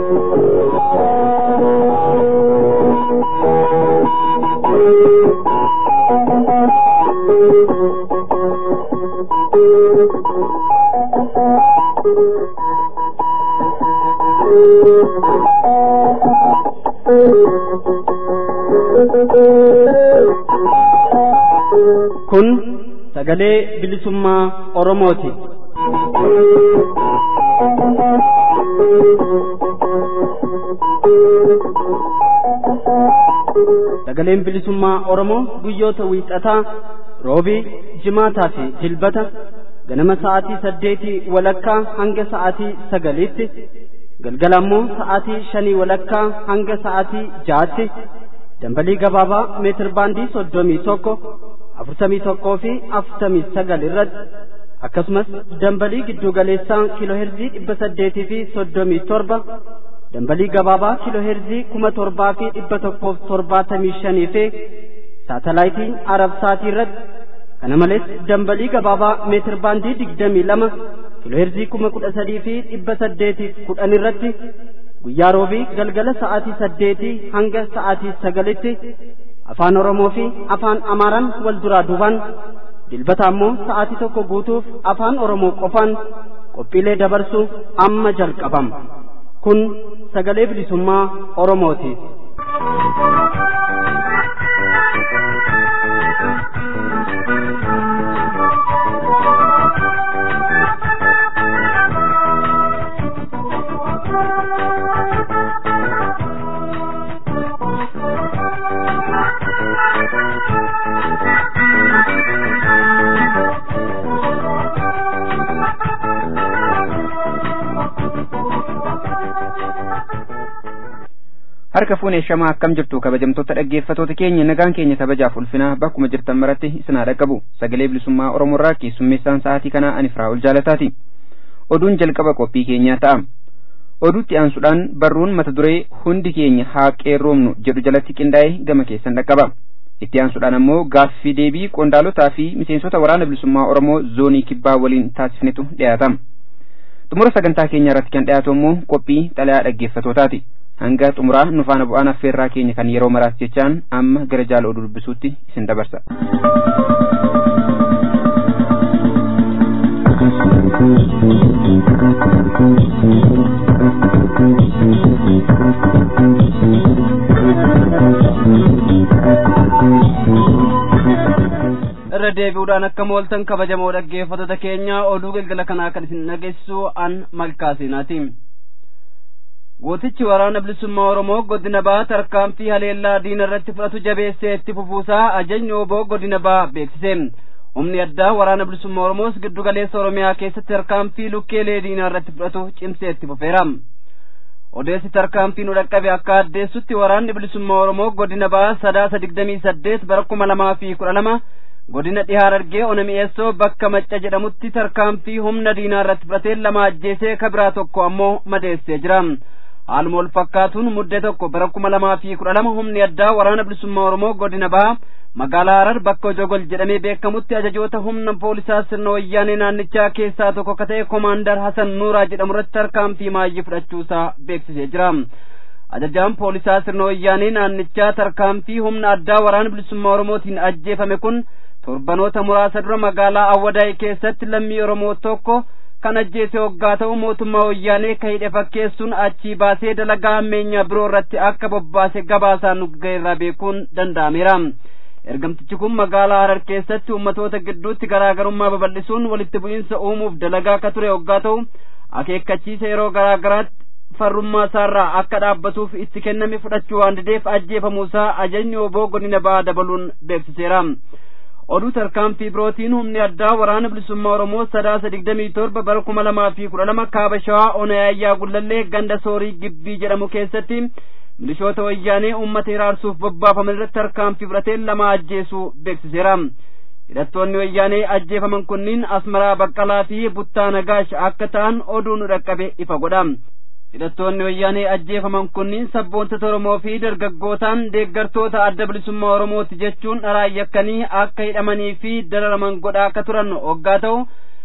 Kun sagalee bilisummaa Oromooti. Sagaleen bilisummaa Oromoo guyyoota wiixataa roobii, jimaataa fi dilbata ganama sa'aatii saddeetii walakkaa hanga sa'aatii sagaliitti galgala ammoo sa'aatii shanii walakkaa hanga sa'aatii jaatti dambalii gabaabaa meetir baandii soddomii tokko afurtamii tokkoo fi afurtamii sagal irratti akkasumas dambalii giddu galeessaa kiilooherzii dhibba saddeetii fi soddomii torba dambalii gabaabaa kiilooherzii kuma torbaa fi dhibba tokkoof torbaatamii shanii fi saatalaayitii arabsaatii irratti kana malees dambalii gabaabaa meetir baandii digdamii lama kiilooherzii kuma kudha sadii fi dhibba saddeetiif kudhan irratti guyyaa roobii galgala sa'aatii saddeetii hanga sa'aatii sagalitti afaan oromoo fi afaan amaaraan wal duraa duubaan dilbata ammoo sa'aatii tokko guutuuf afaan oromoo qofaan qophiilee dabarsuu amma jalqabama kun sagalee bilisummaa oromooti. harka fuunee shamaa akkam jirtu kabajamtoota dhaggeeffatoota keenya nagaan keenya kabajaaf ulfinaa bakkuma jirtan maratti isinaa dhaqqabu sagalee bilisummaa oromoorraa keessummeessaan sa'aatii kanaa ani firaa'ol jaalataati oduun jalqaba qophii keenyaa ta'a oduutti aansuudhaan barruun mata duree hundi keenya haa qeerroomnu jedhu jalatti qindaa'ee gama keessan dhaqqaba itti aansuudhaan ammoo gaaffii deebii qondaalotaa fi miseensota waraana bilisummaa oromoo zoonii kibbaa waliin taasifnetu dhiyaatama xumura sagantaa keenya irratti kan dhiyaatu ammoo qophii xalayaa dhaggeeffatootaati hanga xumuraa nu faana bu'aan affeerraa keenya kan yeroo maraas jechaan amma gara jaala oduu dubbisuutti isin dabarsa. irra deebi'uudhaan akka mooltan kabajamoo dhaggeeffattoota keenya oduu galgala kanaa kan isin dhageessisu an malkaasinaati. gootichi waraana bilisummaa oromoo godina baa tarkaanfii haleellaa diina irratti fudhatu jabeessee itti fufuusaa ajajni oboo godina baa beeksise humni addaa waraana bilisummaa oromoos giddu galeessa oromiyaa keessatti tarkaanfii lukkeelee diinaa irratti fudhatu cimsee itti fufeera odeessi tarkaanfii nu dhaqqabe akka addeessutti waraanni bilisummaa oromoo godina baa sadaasa digdamii saddeet bara kuma lamaa fi kudha lama godina dhihaa harargee ona mi'eessoo bakka macca jedhamutti tarkaanfii humna diinaa irratti fudhatee lama ajjeesee kabiraa tokko ammoo madeessee jira haaluma wal fakkaatuun muddee tokko bara kuma lamaa fi kudha lama humni addaa waraana bilisummaa oromoo godina bahaa magaalaa harar bakka jogol jedhamee beekamutti ajajoota humna poolisaa sirna wayyaanee naannichaa keessaa tokko ka ta'e komaandar hasan nuuraa jedhamu irratti tarkaanfii maayyii fudhachuusaa beeksisee jira ajajaan poolisaa sirna wayyaanee naannichaa tarkaanfii humna addaa waraana bilisummaa oromootiin ajjeefame kun torbanoota muraasa dura magaalaa awwadaay keessatti lammii oromoo tokko kan ajjeese hoggaa ta'u mootummaa wayyaanee ka hidhe fakkeessuun achii baasee dalagaa ammeenyaa biroo irratti akka bobbaase gabaasaan nu ga'eerraa beekuun danda'ameera ergamtichi kun magaalaa harar keessatti ummatoota gidduutti garaagarummaa babal'isuun walitti bu'iinsa uumuuf dalagaa ka ture hoggaa ta'u akeekkachiisa yeroo garaagaraatti farrummaa isaarraa akka dhaabbatuuf itti kenname fudhachuu waan dideef ajjeefamuusaa ajajni oboo godina ba'aa dabaluun beeksiseera oduu tarkaanfii birootiin humni addaa waraana bilisummaa oromoo sadaasa digdamii torba bara kuma lamaa fi kudha lama kaaba shawaa ona yaayyaa gullallee ganda soorii gibbii jedhamu keessatti milishoota wayyaanee uummata hiraarsuuf bobbaafaman irratti tarkaanfii fudhatee lama ajjeesuu beeksiseera hidhattoonni wayyaanee ajjeefaman kunniin asmaraa baqqalaa fi buttaa nagaash akka ta'an oduu nu dhaqqabe ifa godha hidhattoonni wayyaanee ajjeefaman kunniin sabboontota oromoo fi dargaggootaan deeggartoota adda bilisummaa oromooti jechuun dharaan yakkanii akka hidhamanii fi dararaman godhaa akka turan hoggaa ta'u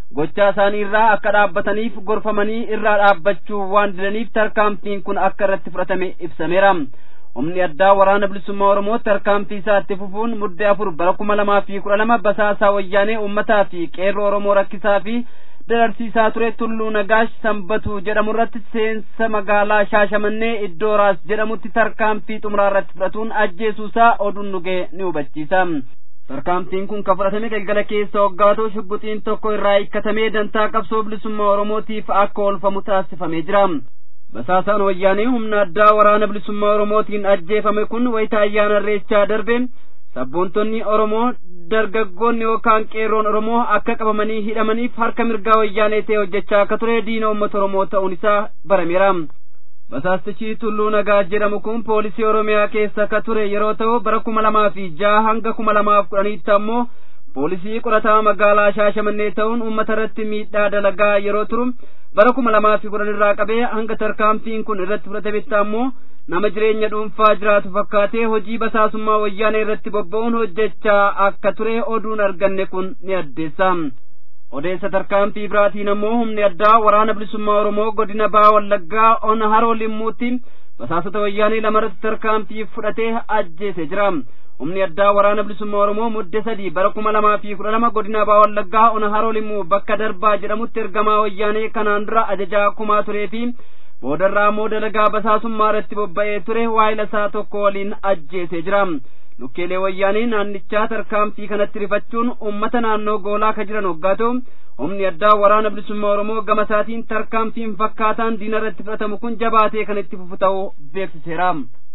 gochaa isaanii irraa akka dhaabbataniif gorfamanii irraa dhaabbachuu waan didaniif tarkaanfiin kun akka irratti fudhatame ibsameera humni addaa waraana bilisummaa oromoo tarkaanfii isaatti fufuun muddee afur bara kuma lamaa fi kudha lama basaasaa wayyaanee ummataa fi qeerroo oromoo rakkisaa fi dararsiisaa ture tulluu nagaash sanbatu jedhamu irratti seensa magaalaa shaashamannee iddoo raas jedhamutti tarkaanfii xumuraa irratti fudhatuun ajjeesuusaa oduun nugee ni hubachiisa tarkaanfiin kun kan fudhatame galgala keessa hoggaatoo shugguxiin tokko irraa hiikkatamee dantaa qabsoo bilisummaa oromootiif akka oolfamu taasifamee jira basaasaan wayyaanee humna addaa waraana bilisummaa oromootiin ajjeefame kun wayita ayyaana irreechaa darbe sabboontonni oromoo dargaggoonni yookaan qeerroon oromoo akka qabamanii hidhamaniif harka mirgaa wayyaanee ta'e hojjechaa akka ture diina uummata oromoo ta'uun isaa barameera basaastichi tulluu nagaa jedhamu kun poolisii oromiyaa keessa akka ture yeroo ta'u bara kuma lamaa fi jaha hanga kuma lamaaf kudhaniitti ammoo poolisii qorataa magaalaa shaashamannee ta'uun uummata irratti miidhaa dalagaa yeroo turu bara kuma lamaa fi kudhan irraa qabee hanga tarkaanfiin kun irratti fudhatametti ammoo nama jireenya dhuunfaa jiraatu fakkaatee hojii basaasummaa wayyaanee irratti bobba'uun hojjechaa akka ture oduun arganne kun ni addeessa odeessa tarkaanfii biraatiin ammoo humni addaa waraana bilisummaa oromoo godina baa wallaggaa ona haroo limmuutti basaasota wayyaanee lamarratti tarkaanfii fudhatee ajjeese jira humni addaa waraana bilisummaa oromoo mudde sadii bara kuma lamaa fi kudha lama godina baa wallaggaa ona haroo limmuu bakka darbaa jedhamutti ergamaa wayyaanee kanaan dura ajajaa kumaa turee fi boodarraa ammoo dalagaa basaasummaa irratti bobba'ee ture waayila isaa tokko waliin ajjeesee jira lukkeelee wayyaanii naannichaa tarkaanfii kanatti rifachuun ummata naannoo goolaa ka jiran hoggaa ta'u humni addaa waraana bilisummaa oromoo gama isaatiin tarkaanfiin fakkaataan diina irratti fudhatamu kun jabaatee kan itti fufu ta'uu beeksiseera.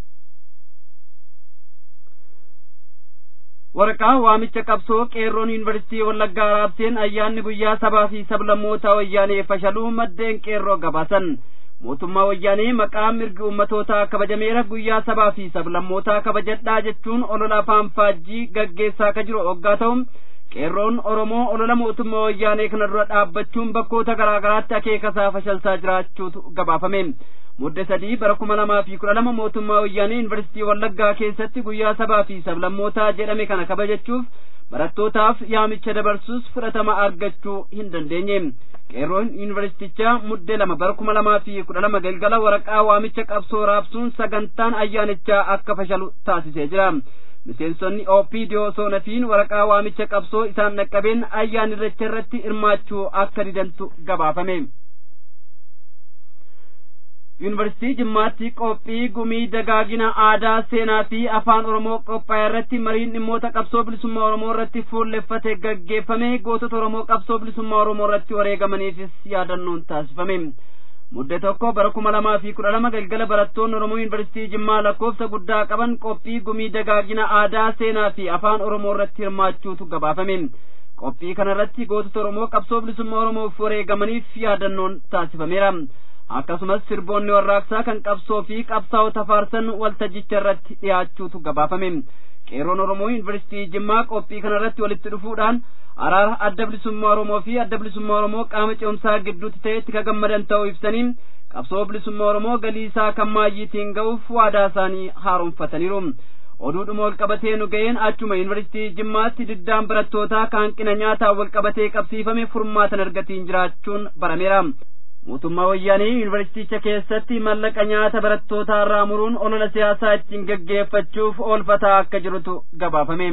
waraqaa waamicha qabsoo qeerroon yuunivarsiitii wallaggaa raabseen ayyaanni guyyaa sabaa fi sablammootaa wayyaanee fashaluu maddeen qeerroo gabaasan mootummaa wayyaanee maqaa mirgi ummatootaa kabajameera guyyaa sabaa fi sablammootaa kabajadhaa jechuun olola afaan faajjii gaggeessaa ka jiru hoggaa ta'u qeerroon oromoo olola mootummaa wayyaanee kana dura dhaabbachuun bakkoota garaa garaatti akeekasaa fashalsaa jiraachuutu gabaafame mudde sadii bara kuma lamaa fi kudha lama mootummaa wayyaanee yuunivarsiitii wallaggaa keessatti guyyaa sabaa fi sablammootaa jedhame kana kabajachuuf barattootaaf yaamicha dabarsuus fudhatama argachuu hin dandeenye qeerroon yuunivarsiitichaa mudde lama bara kuma lamaa fi kudha lama galgala waraqaa waamicha qabsoo raabsuun sagantaan ayyaanichaa akka fashalu taasisee jira miseensonni oopidiyoo soonafiin waraqaa waamicha qabsoo isaan dhaqqabeen ayyaanirracha irratti hirmaachuu akka didantu gabaafame yuunivarsiitii jimmaatti qophii gumii dagaagina aadaa seenaa fi afaan oromoo qophaa'e irratti mariin dhimmoota qabsoo bilisummaa oromoo irratti fuulleffate gaggeeffame gootota oromoo qabsoo bilisummaa oromoo irratti wareegamaniifis yaadannoon taasifame mudde tokko bara kuma lamaa fi kudha lama galgala barattoonni oromoo yuunivarsiitii jimmaa lakkoofsa guddaa qaban qophii gumii dagaagina aadaa seenaa fi afaan oromoo irratti hirmaachuutu gabaafame qophii kana irratti gootota oromoo qabsoo bilisummaa oromoof wareegamaniif yaadannoon taasifameera akkasumas sirboonni warraaqsaa kan qabsoo fi qabsaa'ota faarsan waltajjicha irratti dhiyaachuutu gabaafame qeerroon oromoo yuunivarsiitii jimmaa qophii kana irratti walitti dhufuudhaan araara adda bilisummaa oromoo fi adda bilisummaa oromoo qaama ce'umsaa gidduutti ta'etti ka gammadan ta'uu ibsanii qabsoo bilisummaa oromoo galii isaa kan maayyiitiin ga'uuf waadaa isaanii haaromfataniiru oduudhuma wal qabatee nu ga'een achuma yuunivarsiitii jimmaatti diddaan barattootaa kan hanqina nyaataan wal qabatee qabsiifame furmaatan argatiin jiraachuun barameera mootummaa wayyaanee yuunivarsiiticha keessatti mallaqa nyaata barattootaa irraa muruun olola siyaasaa ittiin gaggeeffachuuf oolfataa akka jirutu gabaafame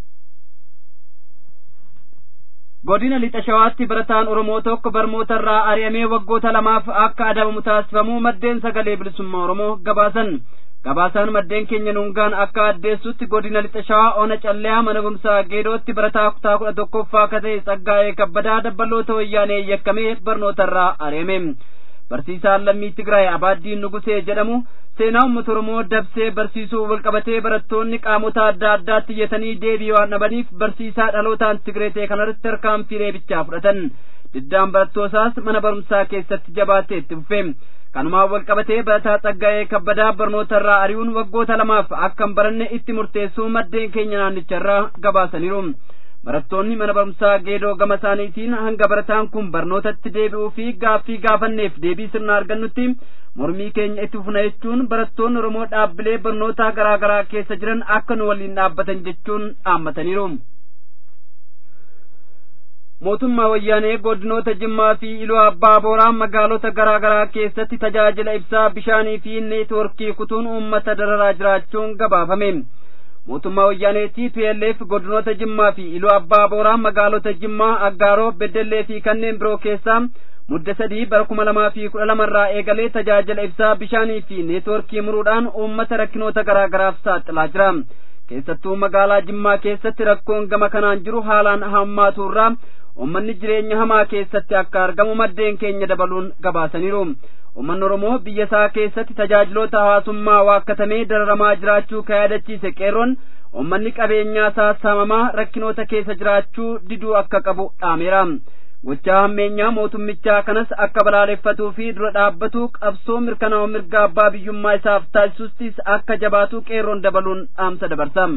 godina lixa shawaatti barataan oromoo tokko barmoota irraa ari'amee waggoota lamaaf akka adabamu taasifamuu maddeen sagalee bilisummaa oromoo gabaasan gabaasaan maddeen keenya nuungaan akka addeessutti godina lixa shawaa ona calleyaa mana barumsaa geedootti barataa kutaa kudha tokkoffaa akka ta'e tsaggaa'ee kabbadaa dabbaloota wayyaanee yakkamee barnoota irraa ari'ame barsiisaan lammii tigraay abaaddiin nugusee jedhamu seenaa uummata oromoo dabsee barsiisuu walqabatee barattoonni qaamota adda addaatti iyyatanii deebii waan dhabaniif barsiisaa dhalootaan tigree ta'e kanarratti tarkaanfii reebichaa fudhatan diddaan barattootaas mana barumsaa keessatti jabaatee itti fufe kanumaan walqabatee barataa tsaggaa'ee kabbadaa barnoota irraa ari'uun waggoota lamaaf akka hin baranne itti murteessuu maddeen keenya naannicha irraa gabaasaniiru barattoonni mana barumsaa geedoo gama isaaniitiin hanga barataan kun barnootatti deebi'uu fi gaaffii gaafanneef deebii sirna argannutti mormii keenya itti fufna jechuun barattoonni oromoo dhaabbilee barnootaa garaa garaa keessa jiran akka nu waliin dhaabbatan jechuun dhaammataniiru. mootummaa wayyaanee godinoota jimmaa fi iluu abbaa booraa magaalota garaa garaa keessatti tajaajila ibsaa bishaanii fi neetworkii kutuun uummata dararaa jiraachuun gabaafame mootummaa wayyaanee TPLF godinoota jimmaa fi iluu abbaa booraa magaalota jimmaa aggaaroo beddellee fi kanneen biroo keessaa mudda sadii bara kuma lamaa fi kudha lamarraa eegalee tajaajila ibsaa bishaanii fi neetworkii muruudhaan uummata rakkinoota garaa garaaf saaxilaa jira keessattuu magaalaa jimmaa keessatti rakkoon gama kanaan jiru haalaan hammaaturraa ummanni jireenya hamaa keessatti akka argamu maddeen keenya dabaluun gabaasaniiru ummanni oromoo biyya isaa keessatti tajaajiloota hawaasummaa waakkatamee dararamaa jiraachuu ka yaadachiise qeerroon ummanni qabeenyaa isaa saamamaa rakkinoota keessa jiraachuu diduu akka qabu dhaameera gochaa hammeenyaa mootummichaa kanas akka balaaleffatuu fi dura dhaabbatu qabsoo mirkanaa'u mirga abbaa biyyummaa isaaf taasisustis akka jabaatu qeerroon dabaluun dhaamsa dabarsa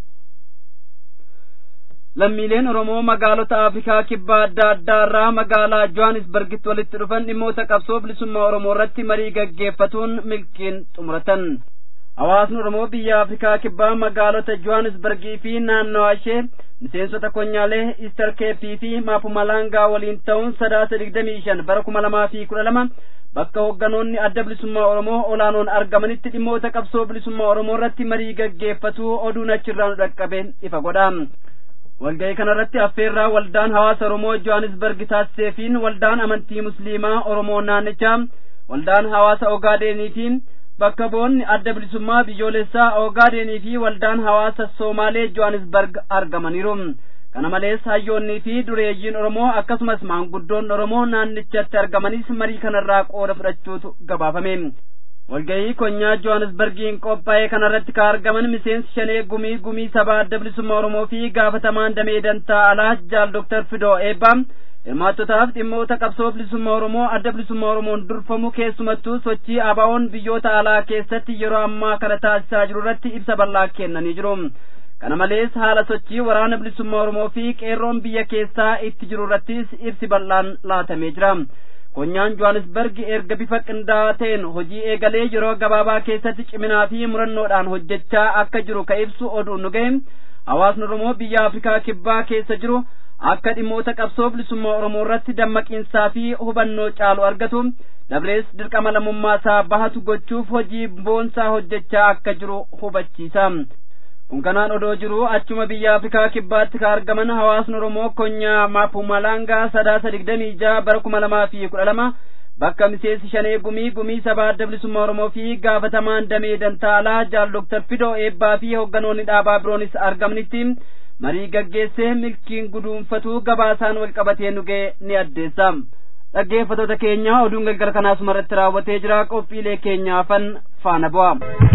lammiileen oromoo magaalota afrikaa kibbaa adda addaa irraa magaalaa johannisbargitti walitti dhufan dhimmoota qabsoo bilisummaa oromoo irratti marii gaggeeffatuun milkiin xumuratan hawaasni oromoo biyya afrikaa kibbaa magaalota johannisbargii fi naannawaa ishee miseensota konyaalee ister keepii fi maapumalangaa waliin ta'uun sadaasa digdamii shan bara kuma lamaa fi kudha lama bakka hoogganoonni adda bilisummaa oromoo olaanoon argamanitti dhimmoota qabsoo bilisummaa oromoo irratti marii gaggeeffatu oduun achirraa nu dhaqqabe ifa godha walga'ii kanarratti affeerraa waldaan hawaasa oromoo johannisbarg taasiseefiin waldaan amantii musliimaa oromoo naannichaa waldaan hawaasa ogaadeniitiin bakka boonni adda bilisummaa biyyoolessaa ogaadenii fi waldaan hawaasa soomaalee johannisbarg argamaniiru kana malees hayyoonnii fi dureeyyiin oromoo akkasumas maanguddoon oromoo naannichatti argamanis marii kanarraa qooda fudhachuutu gabaafame walga'ii konyaa johannisbargiin qophaa'ee kanarratti ka argaman miseensi shanee gumii gumii sabaa adda bilisummaa oromoo fi gaafatamaan damee dantaa alaa jaal doktar fidoo eebbaa hirmaattotaaf dhimmoota qabsoo bilisummaa oromoo adda bilisummaa oromoon durfamu keessumattuu sochii abaa'oon biyyoota alaa keessatti yeroo ammaa kana taasisaa jiru irratti ibsa bal'aa kennanii jiru kana malees haala sochii waraana bilisummaa oromoo fi qeerroon biyya keessaa itti jiru irrattis ibsi bal'aan laatamee jira konyaan johannisberg erga bifa qindaa'aa ta'een hojii eegalee yeroo gabaabaa keessatti ciminaa fi murannoodhaan hojjechaa akka jiru ka ibsu oduun nu gahe hawaasni oromoo biyya afrikaa kibbaa keessa jiru akka dhimmoota qabsoo bilisummaa oromoo irratti dammaqiinsaa fi hubannoo caalu argatu dabrees dirqama lammummaa isaa bahatu gochuuf hojii boonsaa hojjechaa akka jiru hubachiisa kun kanaan odoo jiru achuma biyya afrikaa kibbaatti ka argaman hawaasni oromoo konyaa maapumalangaa sadaasa digdamii jaha bara kuma lamaa fi kudha lama bakka miseensi shanee gumii gumii sabaa adda bilisummaa oromoo fi gaafatamaan damee dantaalaa jaal doktar fidoo eebbaa fi hoogganoonni dhaabaa biroonis argamanitti marii gaggeessee milkiin guduunfatu gabaasaan wal qabatee nu ga'e ni addeessa dhaggeeffatoota keenya oduun galgala kanaasuma irratti raawwatee jira qophiilee keenyaafan faana bu'a.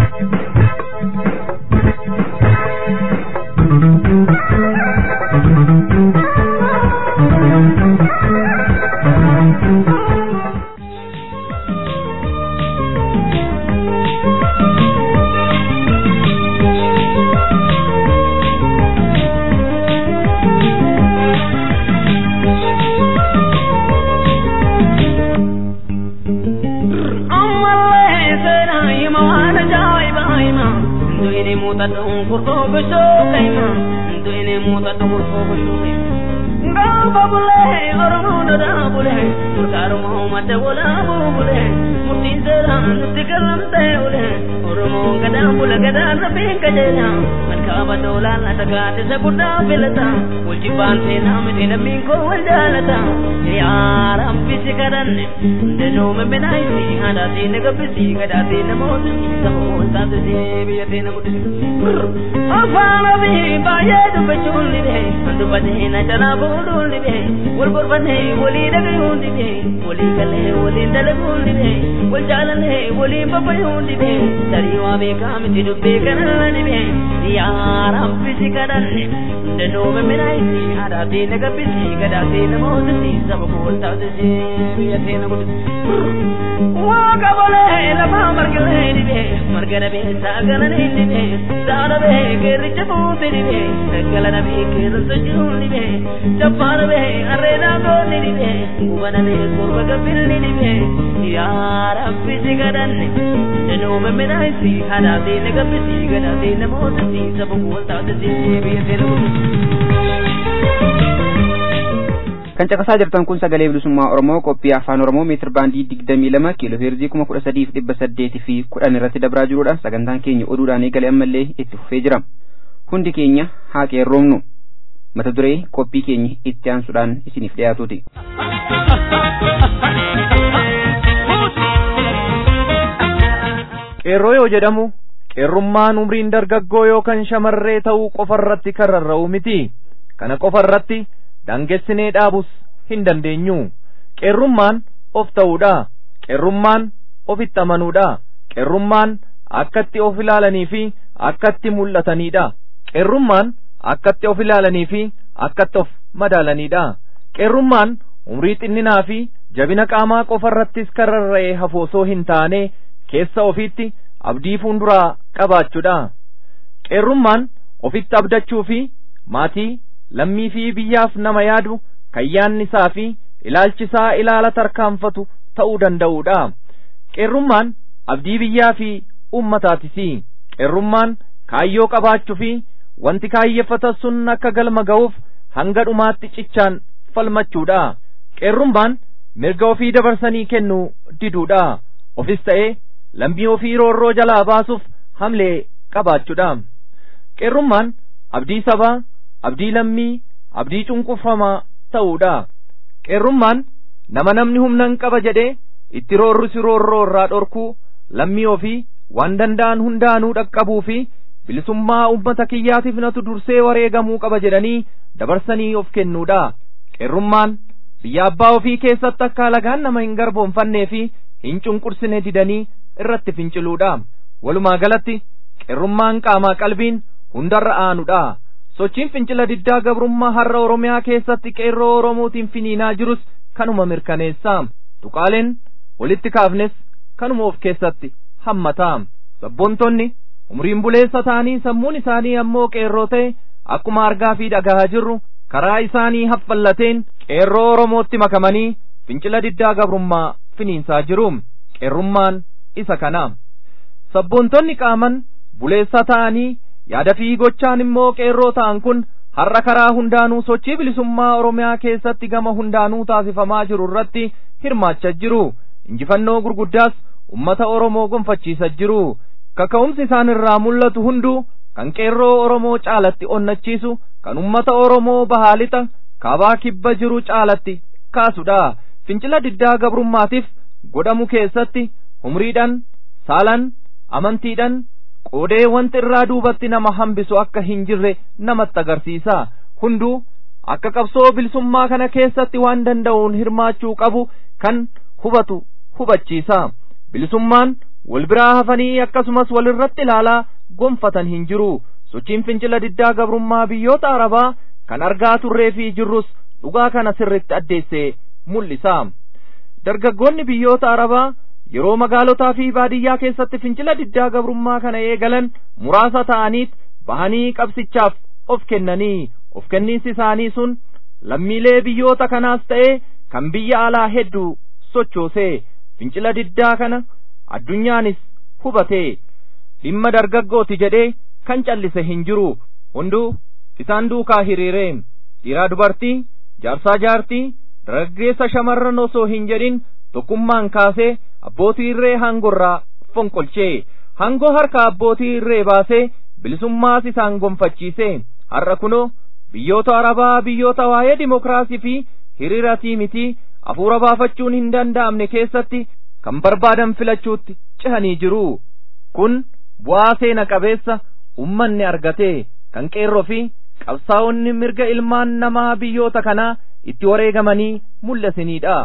mutadun kurto gusho kaima duine mutadun kurto gusho gaba bule oromo dada bule murkaru muhammad wala bule murti zara nuti kalam te bule oromo gada bule gada rabi kajena markaba dola la daga te se buddha filata ulji ban te nam te nabi ko waldalata ya rabbi sikaran de no me benai si hada te ne gabi si gada te namo si samo ta te bi te na gudi afana bi ba ye du be chulli de andu bade na jana bodulli de wal burbane wali daga yundi de wali kale wali dal gundi de wal jalane wali baba yundi de dari wa be kam ti du be kanani be ya rabbi sikaran de no me menai si hada te ne gabi si gada te namo si samo ta te bi te na gudi wa gabale la ba margale ni be margale be sagana ni be dara be gerche boote ni be sagala be gerche juli be chapar be arena go ni be gubana be kurba gabir ni be ya rabbi sigadan no me me dai si hada de ne gabbi si gada de ne mo si sab bolta de si be te kan caqasaa jirtan kun sagalee bilisummaa oromoo qophii afaan oromoo meetir baandii digdamii lama kiiloo heerzii kuma kudha sadiif dhibba saddeetii fi kudhan irratti dabraa jirudha sagantaan keenya oduudhaan eegalee ammallee itti fufee jira hundi keenya haa qeerroomnu mata duree qophii keenya itti aansuudhaan isiniif dhiyaatuuti. qeerroo yoo jedhamu qeerrummaan umriin dargaggoo yookaan shamarree ta'uu qofarratti kan rarra'u miti kana qofarratti daangessinee dhaabus hin dandeenyu qeerrummaan of ta'uudha qeerrummaan ofitti amanuudha qeerrummaan akkatti of ilaalanii fi akkatti mul'ataniidha qeerrummaan akkatti of ilaalanii fi akkatti of madaalaniidha qeerrummaan umrii xinninaa fi jabina qaamaa qofarrattis kan rarra'e hafoosoo hin taane keessa ofiitti abdii fuunduraa qabaachuudha qeerrummaan ofitti abdachuu fi maatii lammii fi biyyaaf nama yaadu kan yaanni isaa fi ilaalchisaa ilaala tarkaanfatu ta'uu danda'uudha qeerrummaan abdii biyyaa fi ummataatis qeerrummaan kaayyoo qabaachuu fi wanti kaayyeffatan sun akka galma ga'uuf hanga dhumaatti cichaan falmachuudha qeerrummaan mirga ofii dabarsanii kennuu diduudha ofis ta'ee lammii ofii roorroo jalaa baasuuf hamlee qabaachuudha qeerrummaan abdii sabaa abdii lammii abdii cunqurfamaa ta'uudha qeerrummaan nama namni humnan qaba jedhee itti roorrisi roorroo irraa dhorkuu lammii ofii waan danda'an hundaanuu dhaqqabuu fi bilisummaa ummata kiyyaatiif natu dursee wareegamuu qaba jedhanii dabarsanii of kennuudha qeerrummaan biyya abbaa ofii keessatti akka alagaan nama hin garboonfannee fi hin cunqursine didanii irratti finciluudha walumaa galatti qeerrummaan qaamaa qalbiin hundarra aanuudha sochiin fincila diddaa gabrummaa har'a oromiyaa keessatti qeerroo oromootiin finiinaa jirus kanuma mirkaneessa tuqaaleen walitti kaafnes kanuma of keessatti hammataa sabboontonni umriin buleessa ta'anii sammuun isaanii ammoo qeerroo ta'e akkuma argaa fi dhagahaa jirru karaa isaanii haffallateen qeerroo oromootti makamanii fincila diddaa gabrummaa finiinsaa jiru qeerrummaan isa kana sabboontonni qaaman buleessa ta'anii yaada fi gochaan immoo qeerroo ta'an kun har'a karaa hundaanuu sochii bilisummaa oromiyaa keessatti gama hundaanuu taasifamaa jiru irratti hirmaachaa jiru injifannoo gurguddaas ummata oromoo gonfachiisaa jiru kaka'umsi isaan irraa mul'atu hunduu kan qeerroo oromoo caalatti onnachiisu kan ummata oromoo bahaa lixa kaabaa kibba jiru caalatti kaasudha fincila diddaa gabrummaatiif godhamu keessatti umriidhaan saalan amantiidhaan qoodee wanti irraa duubatti nama hambisu akka hin jirre namatti agarsiisa hunduu akka qabsoo bilisummaa kana keessatti waan danda'uun hirmaachuu qabu kan hubatu hubachiisa bilisummaan wal biraa hafanii akkasumas walirratti ilaalaa gonfatan hin jiru sochiin fincila diddaa gabrummaa biyyoota arabaa kan argaa turree fi jirrus dhugaa kana sirritti addeessee mul'isa dargaggoonni biyyoota arabaa yeroo magaalotaa fi baadiyyaa keessatti fincila diddaa gabrummaa kana eegalan muraasa ta'aniit bahanii qabsichaaf of kennanii of kenniinsi isaanii sun lammiilee biyyoota kanaas ta'ee kan biyya alaa hedduu sochoosee fincila diddaa kana addunyaanis hubatee dhimma dargaggooti jedhee kan callise hin jiru hunduu isaan duukaa hiriiree dhiiraa dubartii jaarsaa jaartii dargaggeessa shamarran osoo hin jedhin tokkummaan kaasee abbootii irree hangorraa fonqolchee hangoo harka abbootii irree baasee bilisummaas isaan gonfachiise har'a kunoo biyyoota arabaa biyyoota waa'ee dimokiraasii fi hiriiratii miti hafuura baafachuun hin danda'amne keessatti kan barbaadan filachuutti cehanii jiru kun bu'aa seena qabeessa ummanni argate kan qeerroo fi qabsaa'onni mirga ilmaan namaa biyyoota kanaa itti wareegamanii mul'isaniidha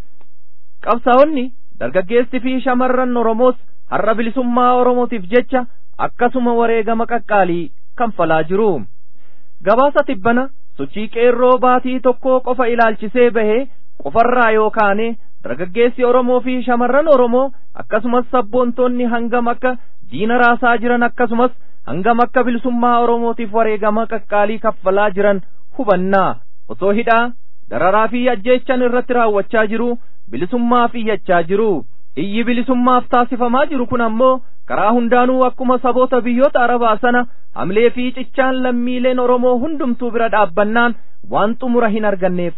qabsaa'onni dargaggeessi fi shamarran oromoos har'a bilisummaa oromootiif jecha akkasuma wareegama qaqqaalii kanfalaa jiru gabaasa tibbana sochii qeerroo baatii tokkoo qofa ilaalchisee bahee qofarraa yookaane dargaggeessi oromoo fi shamarran oromoo akkasumas sabboontonni hangam akka diina raasaa jiran akkasumas hangam akka bilisummaa oromootiif wareegama qaqqaalii kaffalaa jiran hubannaa osoo hidhaa dararaa fi ajjeechan irratti raawwachaa jiru bilisummaaf iyyachaa jiru iyyi bilisummaaf taasifamaa jiru kun ammoo karaa hundaanuu akkuma saboota biyyoota arabaa sana hamlee fi cichaan lammiileen oromoo hundumtuu bira dhaabbannaan waan xumura hin arganneef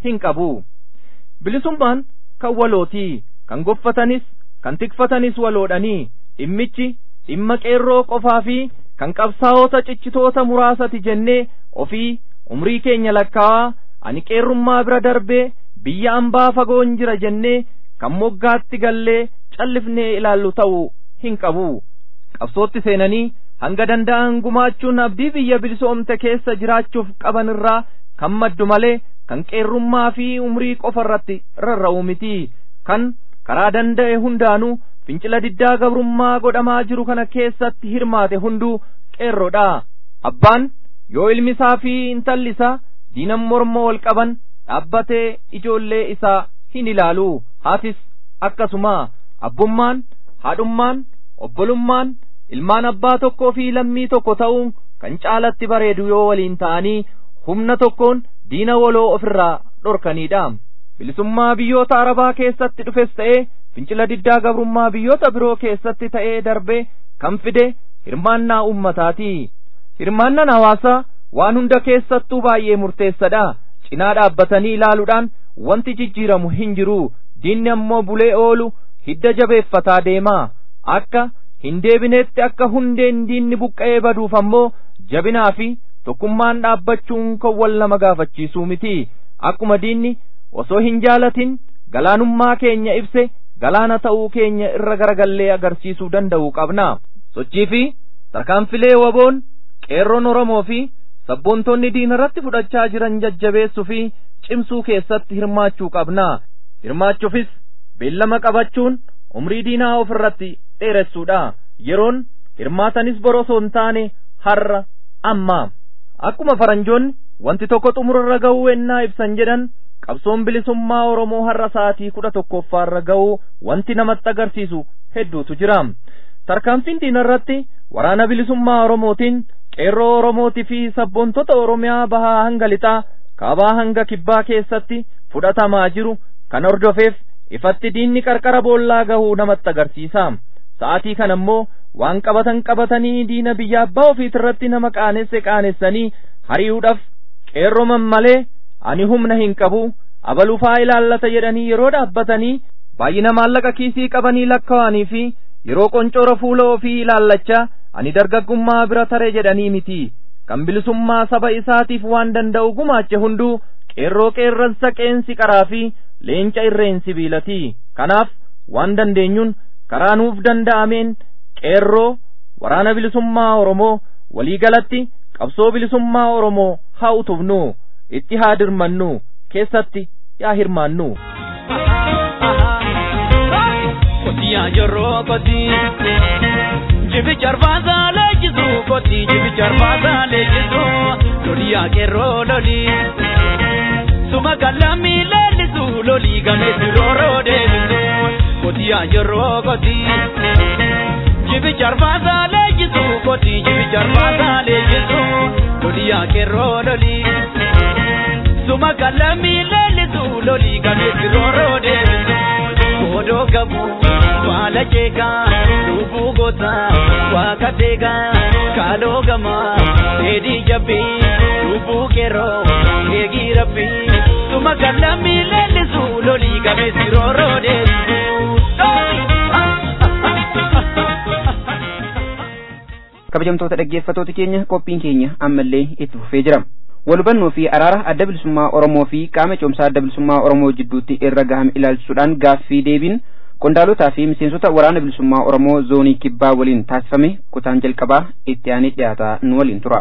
hin qabu bilisummaan kan walootii kan goffatanis kan tikfatanis waloodhanii dhimmichi dhimma qeerroo qofaa fi kan qabsaa'ota ciccitoota muraasati jennee ofii umrii keenya lakkaa'aa ani qeerrummaa bira darbee biyya ambaa fagoon jira jennee kan moggaatti gallee callifnee ilaallu ta'uu hin qabu qabsootti seenanii hanga danda'an gumaachuun abdii biyya bilisoomte keessa jiraachuuf qaban irraa kan maddu malee kan qeerrummaa fi umrii qofa irratti rarra'u miti kan karaa danda'e hundaanuu fincila diddaa gabrummaa godhamaa jiru kana keessatti hirmaate hunduu qeerroodha abbaan yoo ilmi isaa fi intalli isaa diinan morma wal qaban dhaabbatee ijoollee isaa hin ilaalu haatis akkasuma abbummaan haadhummaan obbolummaan ilmaan abbaa tokkoo fi lammii tokko ta'uun kan caalatti bareedu yoo waliin ta'anii humna tokkoon diina waloo ofirraa dhorkaniidha bilisummaa biyyoota arabaa keessatti dhufes ta'ee fincila diddaa gabrummaa biyyoota biroo keessatti ta'ee darbee kan fide hirmaannaa ummataati hirmaannaan hawaasaa waan hunda keessattuu baay'ee murteessadha cinaa dhaabbatanii ilaaluudhaan wanti jijjiiramu hin jiru diinni ammoo bulee oolu hidda jabeeffataa deema akka hin deebineetti akka hundeen diinni buqqa'ee baduuf ammoo jabinaa fi tokkummaan dhaabbachuun kan wal nama gaafachiisuu miti akkuma diinni osoo hin jaalatin galaanummaa keenya ibse galaana ta'uu keenya irra garagallee agarsiisuu danda'uu qabna sochii fi tarkaanfilee waboon qeerroon oromoo fi sabboontonni diina irratti fudhachaa jiran jajjabeessuu fi cimsuu keessatti hirmaachuu qabna hirmaachuufis beellama qabachuun umrii diinaa of irratti dheeressuudha yeroon hirmaatanis borosoo hin taane har'a amma akkuma faranjoonni wanti tokko xumurarra ga'uu ennaa ibsan jedhan qabsoon bilisummaa oromoo har'a sa'aatii kudha tokkoffaarra ga'uu wanti namatti agarsiisu hedduutu jira tarkaanfiin diinarratti waraana bilisummaa oromootiin qeerroo oromootii fi sabboontota oromiyaa bahaa hanga lixaa kaabaa hanga kibbaa keessatti fudhatamaa jiru kan hordofeef ifatti diinni qarqara boollaa gahuu namatti agarsiisa sa'aatii kana ammoo waan qabatan qabatanii diina biyya abbaa ofiitirratti nama qaanesse qaanessanii hari'uudhaaf qeerroman malee ani humna hin qabu abalufaa ilaallata jedhanii yeroo dhaabbatanii baay'ina maallaqa kiisii qabanii lakkaa'anii fi yeroo qoncoora fuula ofii ilaallachaa ani dargaggummaa bira tare jedhanii miti kan bilisummaa saba isaatiif waan danda'u gumaache hunduu qeerroo qeerransa qeensi qaraa fi leenca irreen sibiilati kanaaf waan dandeenyuun karaa nuuf danda'ameen qeerroo waraana bilisummaa oromoo walii galatti qabsoo bilisummaa oromoo haa utubnu itti haa dirmannu keessatti yaa hirmaannu. Kotiyaa yeroo kotii jibicha arfaasaa leenjisu kotii jibicha arfaasaa leenjisu loliyaa qeerroo lolii suma kallamii leellisu lolii gameessi rooroo deebisu kotiyaa yeroo kotii jibicha arfaasaa leenjisu kotii jibicha arfaasaa leenjisu loliyaa qeerroo lolii suma kallamii leellisu lolii gameessi rooroo deebisu odoo gabu baala jeegaa lubbuu goota waaqa deegaa kaaloo gamaa dheedhii jabbii lubbuu qeerroo eegii rabbii suma kallamii leellisu lolii gameessi rooroo kabajamtoota dhaggeeffatoota keenya qophiin keenya ammallee itti fufee jira walhubannoo fi araara adda bilisummaa oromoo fi qaama ce'umsaa adda bilisummaa oromoo jidduutti irra gahame ilaalchisuudhaan gaaffii deebiin qondaalotaa fi miseensota waraana bilisummaa oromoo zoonii kibbaa waliin taasifame kutaan jalqabaa itti aanee dhiyaataa nu waliin tura.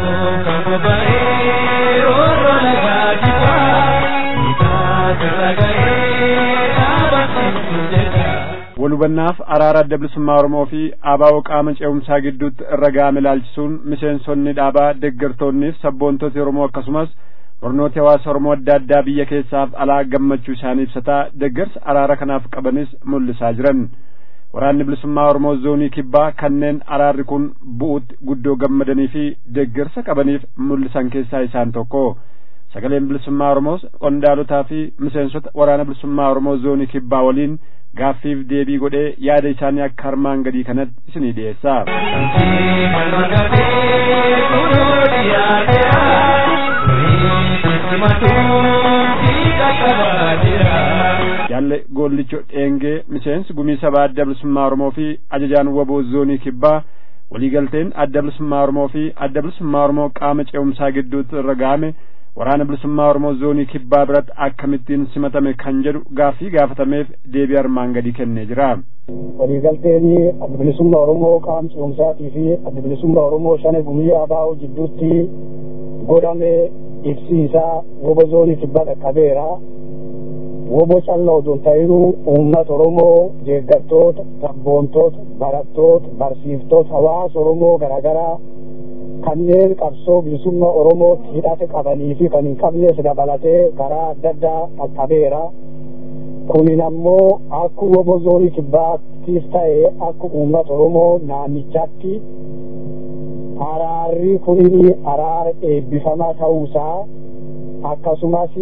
walhubannaaf araara adda bilisummaa oromoo fi abaa'oo qaama ce'umsaa gidduutti irra ga'ame ilaalchisuun miseensonni dhaabaa deeggartoonniif sabboontoti oromoo akkasumas barnooti hawaasa oromoo adda addaa biyya keessaaf alaa gammachuu isaanii ibsataa deeggarsa araara kanaaf qabanis mul'isaa jiran waraanni bilisummaa oromoo zoonii kibbaa kanneen araarri kun bu'uutti guddoo gammadanii fi deeggarsa qabaniif mul'isan keessaa isaan tokko sagaleen bilisummaa oromoos qondaalotaa fi miseensota waraana bilisummaa oromoo zoonii kibbaa waliin gaaffiif deebii godhee yaada isaanii akka armaan gadii kanatti isinii dhiyeessa. jaalle goollicho dheengee miseensi gumii sabaa adda bilisummaa oromoo fi ajajaan waboo zoonii kibbaa waliigalteen adda bilisummaa oromoo fi adda bilisummaa oromoo qaama ce'umsaa gidduutti irra ga'ame waraana bilisummaa oromoo zoonii kibbaa biratti akkamittiin simatame kan jedhu gaaffii gaafatameef deebii armaan gadii kennee jira. waliigalteen adda bilisummaa oromoo qaama ce'umsaatii fi adda bilisummaa oromoo shane gumii abaa'oo jidduutti godhame ibsiisaa wobo zoonii kibbaa qaqqabeera. wobo callaa odoo hin ta'inuu uummata oromoo deeggartoota sabboontoota barattoota barsiiftoota hawaasa oromoo garaagaraa kanneen qabsoo bilisummaa oromootti hidhate qabanii fi kan hin qabnes dabalatee karaa adda addaa qaqqabeera. kunin ammoo akka wobo zoonii kibbaattis ta'e akka uummata oromoo naannichaatti araarri kunin araara eebbifamaa ta'uusaa akkasumas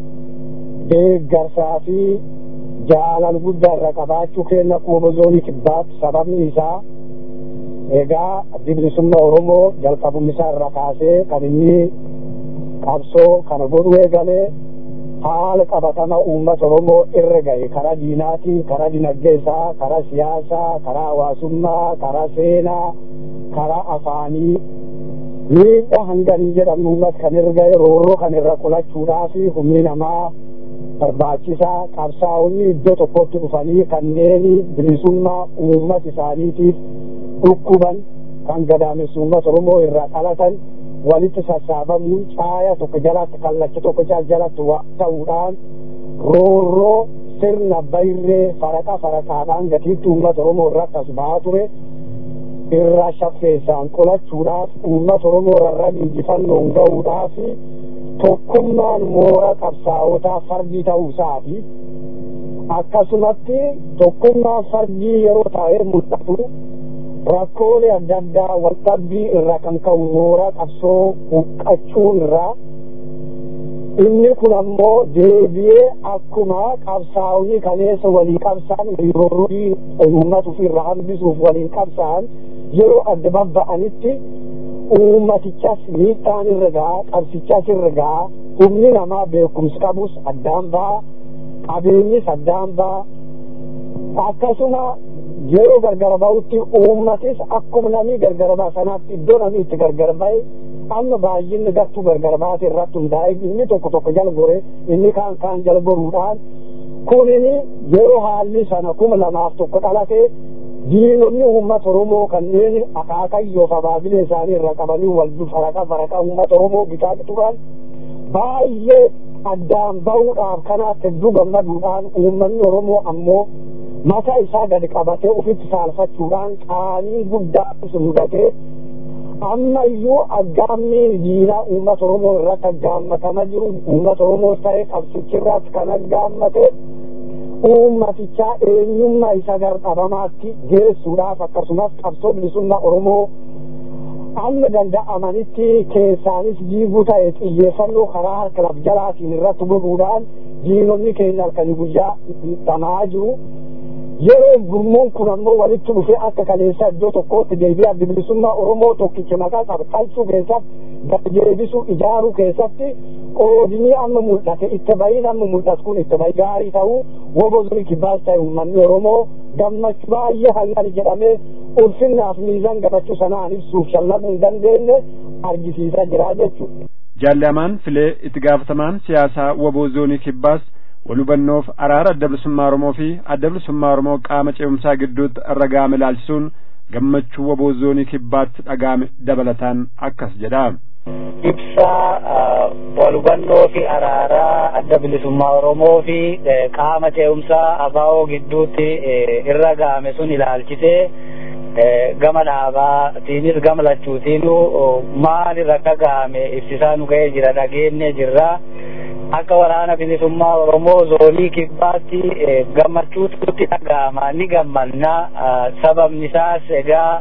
deeggarsaa fi jaalala guddaa irra qabaachuu keenya wobo zoonii kibbaatti sababni isaa egaa addi bilisummaa oromoo jalqabummisaa irra kaasee kan inni qabsoo kana godhu eegalee haala qabatama uummata oromoo irra gahe karaa diinaatiin karaa dinagdee isaa karaa siyaasaa karaa hawaasummaa karaa seenaa karaa afaanii miidhaa hanganii jedhamu uummata kan irra gahe roorroo kan irra qolachuudhaa fi humni namaa barbaachisaa qabsaa'onni iddoo tokkotti dhufanii kanneen bilisummaa uummata isaaniitiif dhukkuban kan gadaamessu uummata oromoo irraa dhalatan walitti sassaabamuun caaya tokko jalatti kallacha tokko jalatti ta'uudhaan roorroo sirna bayree faraqa faraqaadhaan gatiitti uummata oromoo irratti as ba'aa ture irraa shaffeessaan qolachuudhaaf uummata oromoo irra injifannoon ga'uudhaaf tokkummaan moora qabsaa'otaa fardii ta'uusaati akkasumatti tokkummaan fardii yeroo taa'ee mul'atu rakkoolee adda addaa walqabbii irraa kan ka'u moora qabsoo huqqachuun irraa inni kun ammoo deebi'ee akkuma qabsaa'onni kaleessa walii qabsaan roorrii uummata ofirraa hambisuuf waliin qabsaan yeroo adda babba'anitti uummatichas miidhaan irra ga'a qabsichas irra ga'a humni namaa beekumsi qabus addaan ba'a qabeenyis addaan ba'a akkasuma yeroo gargar ba'utti uummatis akkuma namni gargar ba'a sanaatti iddoo namni itti gargar ba'e amma baay'inni gattuu gargar baate irratti hundaa'e inni tokko tokko jala gore inni kaan kaan jala goruudhaan kunini yeroo haalli sana kuma lamaaf tokko dhalate diinonni uummata oromoo kanneen akaakayyoo abaabila isaanii irra qabanii wal faraqa faraqa uummata oromoo bitaa turan baay'ee addaan ba'uudhaaf kanaatti hedduu gammaduudhaan uummanni oromoo ammoo mataa isaa gadi qabatee ofitti saalfachuudhaan qaanii guddaa mudatee amma iyyuu aggaammi diinaa uummata oromoo irratti aggaammatama jiru uummata oromoo ta'ee qabsichi irratti kan aggaammate uummatichaa eenyummaa isa gardhabamaatti geessuudhaaf akkasumas qabsoo bilisummaa oromoo amma danda'amanitti keessaanis jiibuu ta'e xiyyeeffannoo karaa harka laf jalaatiin irratti godhuudhaan diinonni keenya halkanii guyyaa dhamaa jiru yeroo gurmuun kun ammoo walitti dhufee akka kaleessa iddoo tokkootti deebi'ee adda bilisummaa oromoo tokkicha maqaa qabxalchuu keessatti gaddeebisuu ijaaruu keessatti qoodinii amma mul'ate itti bahiin amma mul'atu kun itti bahi gaarii ta'uu wobozuni kibbaas ta'e uummanni oromoo gammachuu baay'ee hangani jedhamee ulfinnaaf miizan gammachuu sanaan ibsuuf shallabuu hin dandeenye argisiisaa jira jechuudha. Jaallamaan filee itti gaafatamaan siyaasaa woboo zoonii kibbaas walhubannoof araara adda bilisummaa Oromoo fi adda bilisummaa Oromoo qaama ce'umsaa gidduutti irra gaame ilaalchisuun gammachuu woboo zoonii kibbaatti dhagaame dabalataan akkas jedha. Ibsa walhubannoo fi araaraa adda bilisummaa Oromoo fi qaama ce'umsaa abaa'oo gidduutti irra gaame sun ilaalchisee gama dhaabaatiinis gama lachuutiinuu maalirra akka gaame ibsisaa nu ga'ee jira dhageenye jirra. akka waraana bilisummaa oromoo zoonii kibbaatti gammachuutti dhaga'ama ni gammanna sababni isaas egaa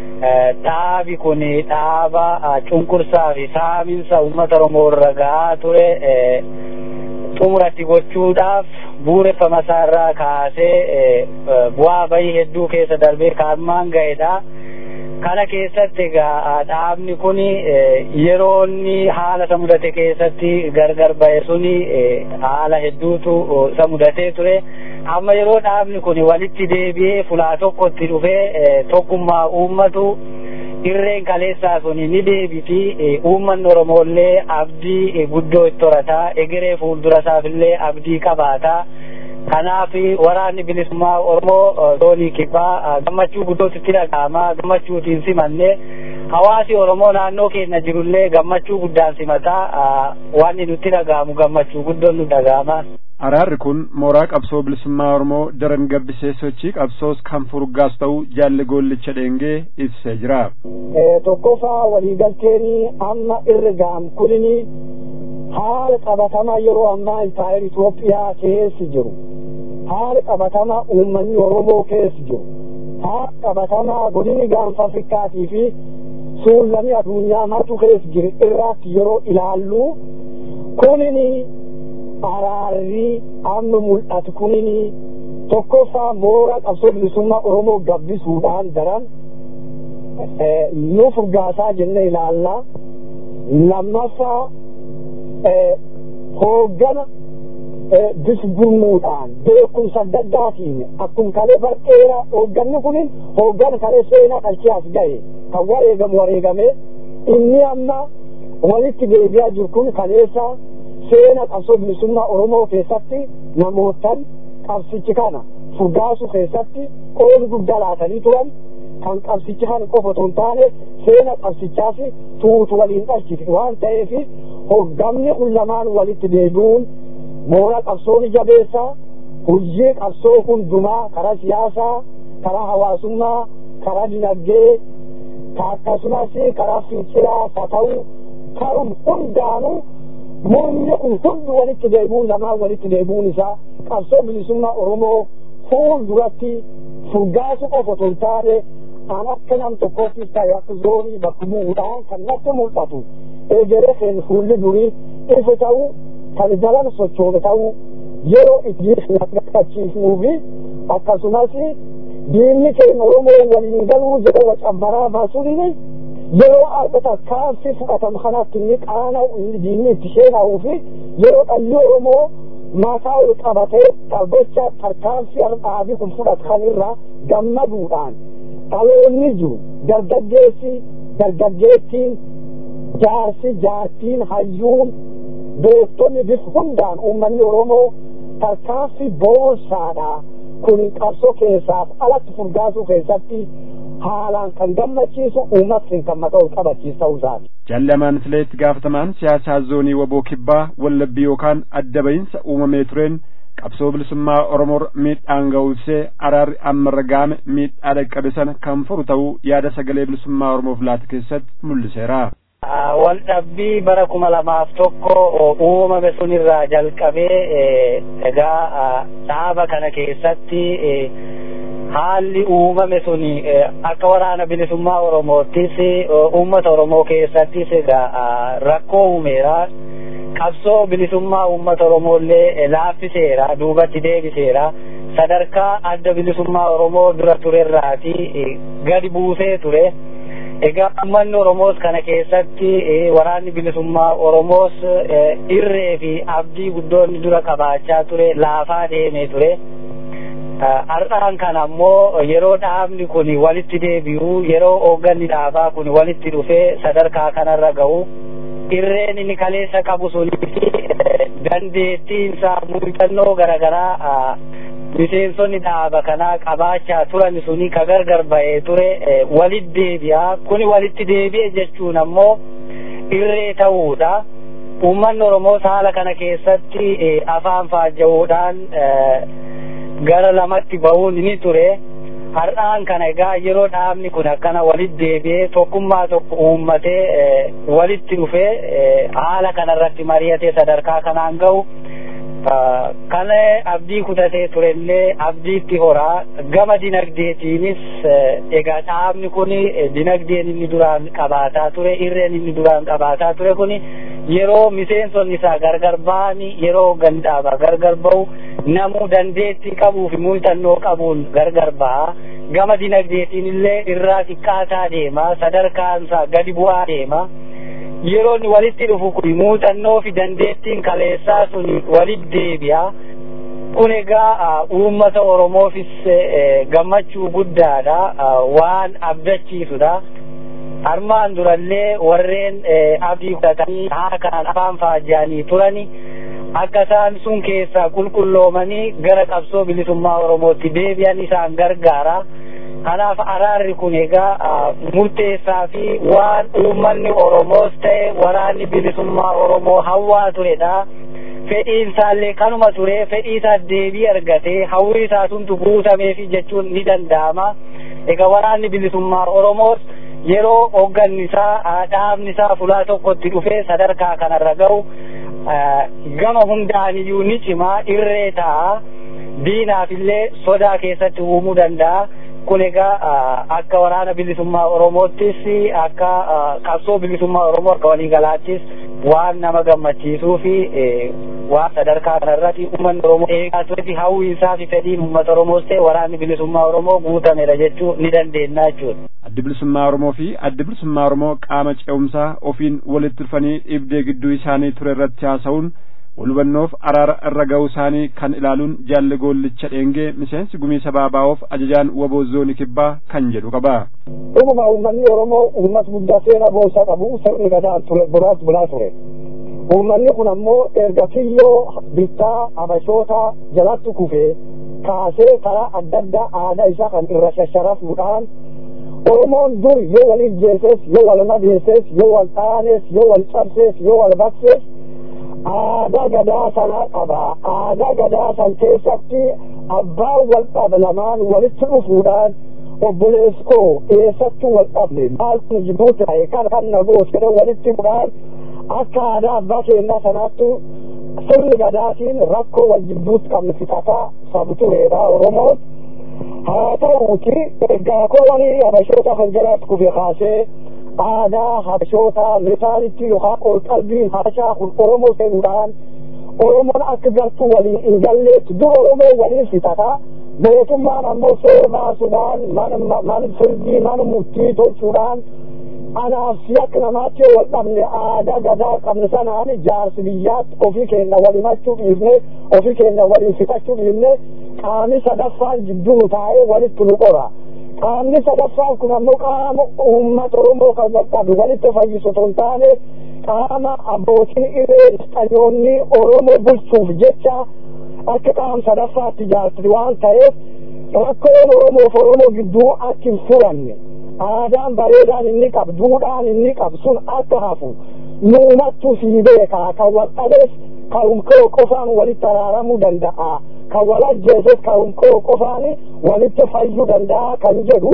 dhaabi kun dhaaba cunqursaa fi saaminsa uummata oromoo irra ga'aa ture xumuratti gochuudhaaf buureffama isaarraa kaasee bu'aa bahii hedduu keessa darbee kaarmaan ga'edha. kana keessatti egaa dhaabni kun yeroo inni haala isa mudate keessatti gargar ba'e suni haala hedduutu isa mudatee ture amma yeroo dhaabni kun walitti deebi'ee fulaa tokkotti dhufee tokkummaa uummatu irreen kaleessaa sun ni deebiti uummanni oromollee abdii guddoo itti horataa egeree fuuldura isaafillee abdii qabaataa kanaaf waraanni bilisummaa oromoo zoonii kibbaa gammachuu guddootti itti dhaga'ama gammachuutiin simanne hawaasi oromoo naannoo keenya jirullee gammachuu guddaan simataa wanni nutti dhaga'amu gammachuu guddoon nu dhaga'ama. Araarri kun mooraa qabsoo bilisummaa Oromoo daran gabbisee sochii qabsoos kan furgaas ta'uu jaalli goollicha dheengee ibsee jira. Tokkoffaa waliigalteen amma irra ga'am kunini haala qabatamaa yeroo ammaa impaayir Itoophiyaa keessa jiru. Haala qabatamaa uummanni Oromoo keessa jiru. Haala qabatamaa godini gaanfa Afrikaatii fi suullamii addunyaa martu keessa jiru irratti yeroo ilaallu kunini araarri amma mul'atu kunini tokkoffaa mooraa qabsoo bilisummaa Oromoo gabbisuudhaan daran nu furgaasaa jenne ilaalla. Lammaffaa hooggana disgurmuudhaan beekumsa adda addaatiin akkuma kalee barqeera hoogganni kun hooggana kalee seenaa qalchaas gahe kan wareegamu wareegame inni amma walitti deebi'aa jiru kun kaleessa seena qabsoo bilisummaa Oromoo keessatti namootan qabsichi kana furgaasuu keessatti qooda guddaa laatanii turan kan qabsichi kana qofa otoo hin taane seena qabsichaas tuutu waliin dhalchite waan ta'eef hogganni kun lamaan walitti deebi'uun mooraa qabsoo ni jabeessa hojii qabsoo hundumaa karaa siyaasaa karaa hawaasummaa karaa dinagdee akkasumas karaa finciraa haa ta'u ta'uun hundaanuu mormi kun hundi walitti deebi'uun lamaan walitti deebi'uun isaa qabsoo bilisummaa Oromoo fuulduratti furgaasu qofa otoo hin taane an akka nam tokkoottis ta'e akka zoonii bakka bu'uudhaan kan natti mul'atu egeree keenya fuulli durii ifa ta'u kan dalan sochoome ta'u yeroo itti naqachiisnuu fi akkasumas diinni keenya Oromoo waliin galuu jedhe wacabbaraa baasuun yeroo argata kaansi fudhatamu kanatti inni qaana diinni itti seenaa'uu fi yeroo dhalli Oromoo mataa ol qabatee dhaabbachaa tarkaanfii dhaabii kun fudhatan irraa gammaduudhaan dhaloonni jiru dargaggeessi dargaggeettiin jaarsi jaartiin hayyuun beektonni bifa hundaan uummanni Oromoo tarkaanfii boonsaadha kun qabsoo keessaaf alatti furgaasuu keessatti haalaan kan gammachiisu uummatni kan mataa ol qabachiisu ta'uu isaati. Jaalamaan fileetti gaafatamaan siyaasaa zoonii waboo kibbaa wallabbii yookaan adda bahinsa uumamee tureen qabsoo bilisummaa Oromoo miidhaan ga'uusee araarri amma ragaame miidhaa dhaqqabe sana kan furu ta'uu yaada sagalee bilisummaa Oromoof laata keessatti mul'iseera. Wal dhabbii bara kuma lamaaf tokko uumame sunirraa jalqabee egaa dhaaba kana keessatti haalli uumame sun akka waraana bilisummaa Oromoottis uummata Oromoo keessattis egaa rakkoo uumeera. Qabsoo bilisummaa uummata Oromoollee laaffiseera duubatti deebiseera. Sadarkaa adda bilisummaa Oromoo dura turerraati gadi buusee ture. Egaa uummanni Oromoos kana keessatti waraanni bilisummaa Oromoos irree fi abdii guddoonni dura qabaachaa ture laafaa deemee ture. Har'aan kana ammoo yeroo dhaabni kun walitti deebi'u yeroo hoogganni dhaabaa kun walitti dhufee sadarkaa kanarra ga'u irreen inni kaleessa qabu sunii fi dandeettiin isaa muuxannoo garaagaraa miseensonni dhaaba kanaa qabaachaa turan suni ka gargar ba'ee ture walitti deebi'a kuni walitti deebi'e jechuun ammoo irree ta'uudha. Uummanni Oromoos haala kana keessatti afaan faajja'uudhaan gara lamatti ba'uun ni ture. Har'aan kana egaa yeroo dhaabni kun akkana walitti deebi'ee tokkummaa tokko uummatee walitti dhufee haala kanarratti mari'atee sadarkaa kanaan ga'u kan abdii kutatee turellee abdiitti horaa gama dinagdeetiinis egaa dhaabni kun dinagdeen inni duraan qabaataa ture irreen inni duraan qabaataa ture kun yeroo miseensonni isaa gargar ba'anii yeroo gandhaaba gargar ba'u namuu dandeettii qabuu fi muuxannoo qabuun gargar ba'a gama dinagdeetiin illee irraa xiqqaataa deema sadarkaansaa gadi bu'aa deema yeroo inni walitti dhufu kun muuxannoo fi dandeettiin kaleessaa sun walitti deebi'a kun egaa uummata oromoofis gammachuu guddaadha waan abdachiisudha armaan durallee warreen abdii fudhatanii haa kanaan afaan faajjaanii turani akka isaan sun keessaa qulqulloomanii gara qabsoo bilisummaa oromootti deebi'an isaan gargaara kanaaf araarri kun egaa murteessaa fi waan uummanni oromoos ta'e waraanni bilisummaa oromoo hawwaa turedha fedhiin isaallee kanuma ture fedhii isaa deebii argatee hawwii isaa suntu guutameefi jechuun ni danda'ama egaa waraanni bilisummaa oromoos yeroo hogganni isaa dhaabni isaa fulaa tokkotti dhufee sadarkaa kanarra ga'u gama hundaaniyyuu ni cimaa irree ta'a diinaaf illee sodaa keessatti uumuu danda'a kun egaa akka waraana bilisummaa oromoottis akka qabsoo bilisummaa oromoo akka waliigalaattis waan nama gammachiisuu fi waan sadarkaa kanarratti uummanni oromoo eegaa turetti hawwiinsaa fi fedhiin uummata oromoos ta'e waraanni bilisummaa oromoo guutameera jechuu ni dandeenya jechuudha. addi bilisummaa oromoo fi addi bilisummaa oromoo qaama ce'umsaa ofiin walitti dhufanii dhibdee gidduu isaanii ture irratti haasa'uun walhubannoof araara irra ga'uu isaanii kan ilaaluun jaalli goollicha dheengee miseensi gumii sabaa baa'oof ajajaan waboo zoonii kibbaa kan jedhu qaba. Dhuguma uummanni Oromoo uummata guddaa seera boonsaa qabu sirni gadaa ture buraas bulaa ture. Uummanni kun ammoo erga kiyyoo bittaa habashoota jalatti kufee kaasee karaa adda addaa aadaa isaa kan irra shasharafuudhaan Oromoon dur yoo wal ijjeeses yoo wal madeesses yoo wal dhaanes yoo wal cabsees yoo wal baksees aadaa gadaa sanaa qaba aadaa gadaa san keessatti abbaan wal dhabe lamaan walitti dhufuudhaan obbolees koo eessattuu wal dhabne maal kun jidduu ta'e kan kan na goos jedhe walitti hidhuudhaan akka aadaa abbaa keenyaa sanaattu sirni gadaatiin rakkoo wal jidduutti qabne fixataa sabu tureedha oromoon haa ta'uuti ergaa koowwanii habashoota kan jalaatti kufe kaasee aadaa habashoota metaanitti yookaan ol qalbiin haashaa kun oromoo ta'uudhaan oromoon akka galtuu waliin hin galleetti dur oromoo waliin fixataa mootummaan ammoo seera baasuudhaan mana firdii mana murtii tolchuudhaan anaaf si akka namaatti wal dhabne aadaa gadaa qabne sanaan jaarsi biyyaatti ofii keenya wal himachuu dhiifne ofii keenya waliin fixachuu dhiifne qaamni sadaffaan jidduu taa'ee walitti nu qora. qaamni sadaffaan kun ammoo qaama uummata oromoo kan wal dhabe walitti fayyisu otoo hin taane qaama abbootiin irree isxanyoonni oromoo bulchuuf jecha akka qaama sadaffaatti ijaarti waan ta'eef rakkoon oromoof oromoo gidduu akka hin furanne aadaan bareedaan inni qabu duudhaan inni qabu sun akka hafu nuumattuu sii beekaa kan wal dhabees kan qofaan walitti araaramuu danda'a kan wal ajjeeses kan qofaan walitti fayyuu danda'a kan jedhu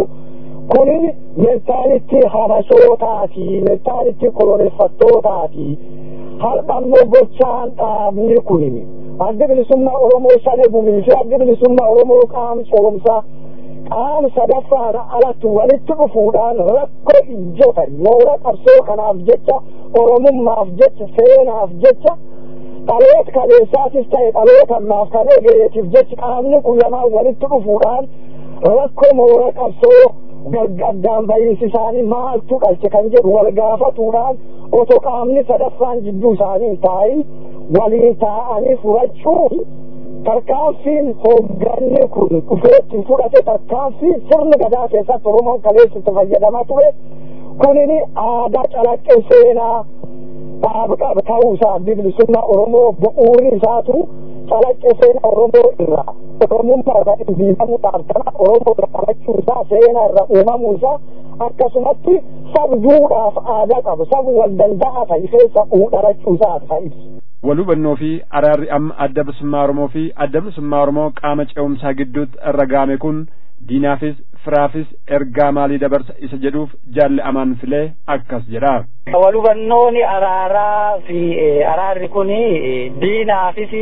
kun mentaalitti habashootaati mentaalitti koloneeffattootaati har'a ammoo gochaan dhaabni kun adda bilisummaa oromoo shanee gumii fi adda bilisummaa oromoo qaama coomsaa qaama sadaffaan alatti walitti dhufuudhaan rakkoo ijjota moora qabsoo kanaaf jecha oromummaaf jecha seenaaf jecha dhaloota kaleessaatis ta'e dhaloota ammaaf kan egereetiif jecha qaamni kun lamaan walitti dhufuudhaan rakkoo moora qabsoo gargaddaan bahiinsi isaanii maaltu qalche kan jedhu wal gaafatuudhaan otoo qaamni sadaffaan jidduu isaanii taa'in waliin taa'anii furachuun tarkaanfiin hoogganni kun dhufeetti fudhate tarkaanfii sirna gadaa keessatti oromoon kaleessitti fayyadamaa ture kunini aadaa calaqqee seenaa dhaaba qaba ta'uu isaa bilisummaa oromoo bu'uuri isaatu calaqqee seenaa oromoo irraa oromummaa irraa dhimbiifamuudhaaf kana oromoo irra dhalachuu isaa seenaa irra uumamuu isaa akkasumatti sabduudhaaf aadaa qabu sabu wal danda'a ta'isee sabuu dhalachuu isaa ta'ibsu. wal hubannoo fi araarri amma adda bilisummaa oromoo fi adda bilisummaa oromoo qaama ce'umsaa gidduutti irra gaame kun diinaafis firaafis ergaa maalii dabarsa isa jedhuuf jaalli amaan filee akkas jedha. wal hubannoon araaraa fi araarri kun diinaafis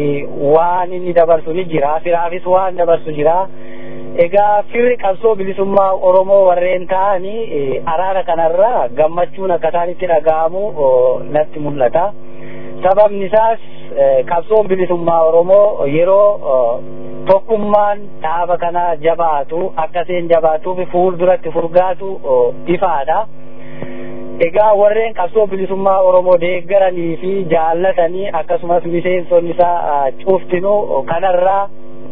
waan inni dabarsu ni jira firaafis waan dabarsu jira. egaa firri qabsoo bilisummaa oromoo warreen ta'anii araara kanarra gammachuun akka isaanitti dhaga'amu natti mul'ata. sababni isaas qabsoon bilisummaa Oromoo yeroo tokkummaan dhaaba kana jabaatu akkaseen jabaatuuf fuulduratti furgaatu ifaadha. Egaa warreen qabsoo bilisummaa Oromoo deeggaranii fi jaallatanii akkasumas miseensonni isaa cuftinuu kanarraa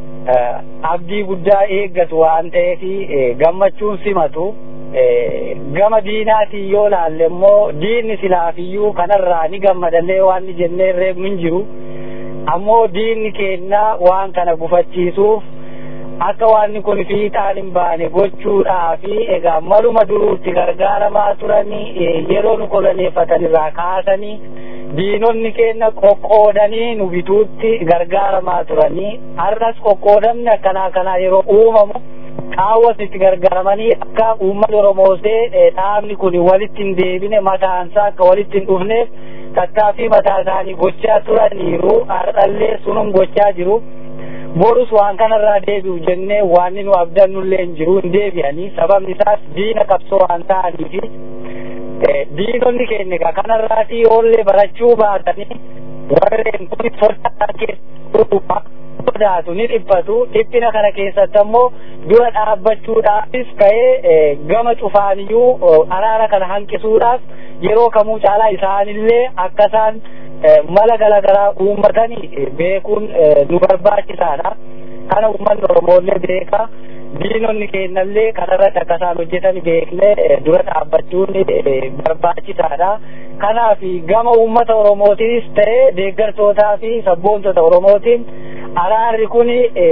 abdii guddaa eeggatu waan ta'eef gammachuun simatu. gama diinaatiin yoo laalle immoo diinni silaafiyyuu kanarraa ni gammadallee waan ni jennee reebnu hin jiru ammoo diinni keenna waan kana gufachiisuuf akka waanni kun fiixaan hin baane gochuudhaa fi egaa maluma duruutti gargaaramaa turanii yeroo nu koloneeffatan irraa kaasanii diinonni keenya qoqqoodanii nu bituutti gargaaramaa turanii har'as qoqqoodamni akkanaa kanaa yeroo uumamu qaawwas itti gargaaramanii akka uummanni Oromoosee dhaabni kun walitti hin deebine mataansaa akka walitti hin dhufneef tattaaffii mataa isaanii gochaa turaniiru har'allee sunum gochaa jiru. Borus waan kanarraa deebi'u jennee waan nu abdannullee hin jiru hin deebi'anii sababni isaas diina qabsoo waan ta'aniifi diinonni keenya kanarraatii oollee barachuu baatanii warreen kun sodaa keessa sodaatu ni dhiphatu dhiphina kana keessatti ammoo dura dhaabbachuudhaafis ka'ee gama cufaaniyyuu araara kana hanqisuudhaaf yeroo kamuu caalaa isaanillee akka isaan mala garaagaraa uummatanii beekuun nu barbaachisaadha. Kana uummanni Oromoollee beeka. Diinonni keenyallee kanarratti akka isaan hojjetan beeknee dura dhaabbachuun barbaachisaadha. Kanaaf gama uummata Oromootiinis ta'ee deeggartootaa fi sabboontota Oromootiin araarri kun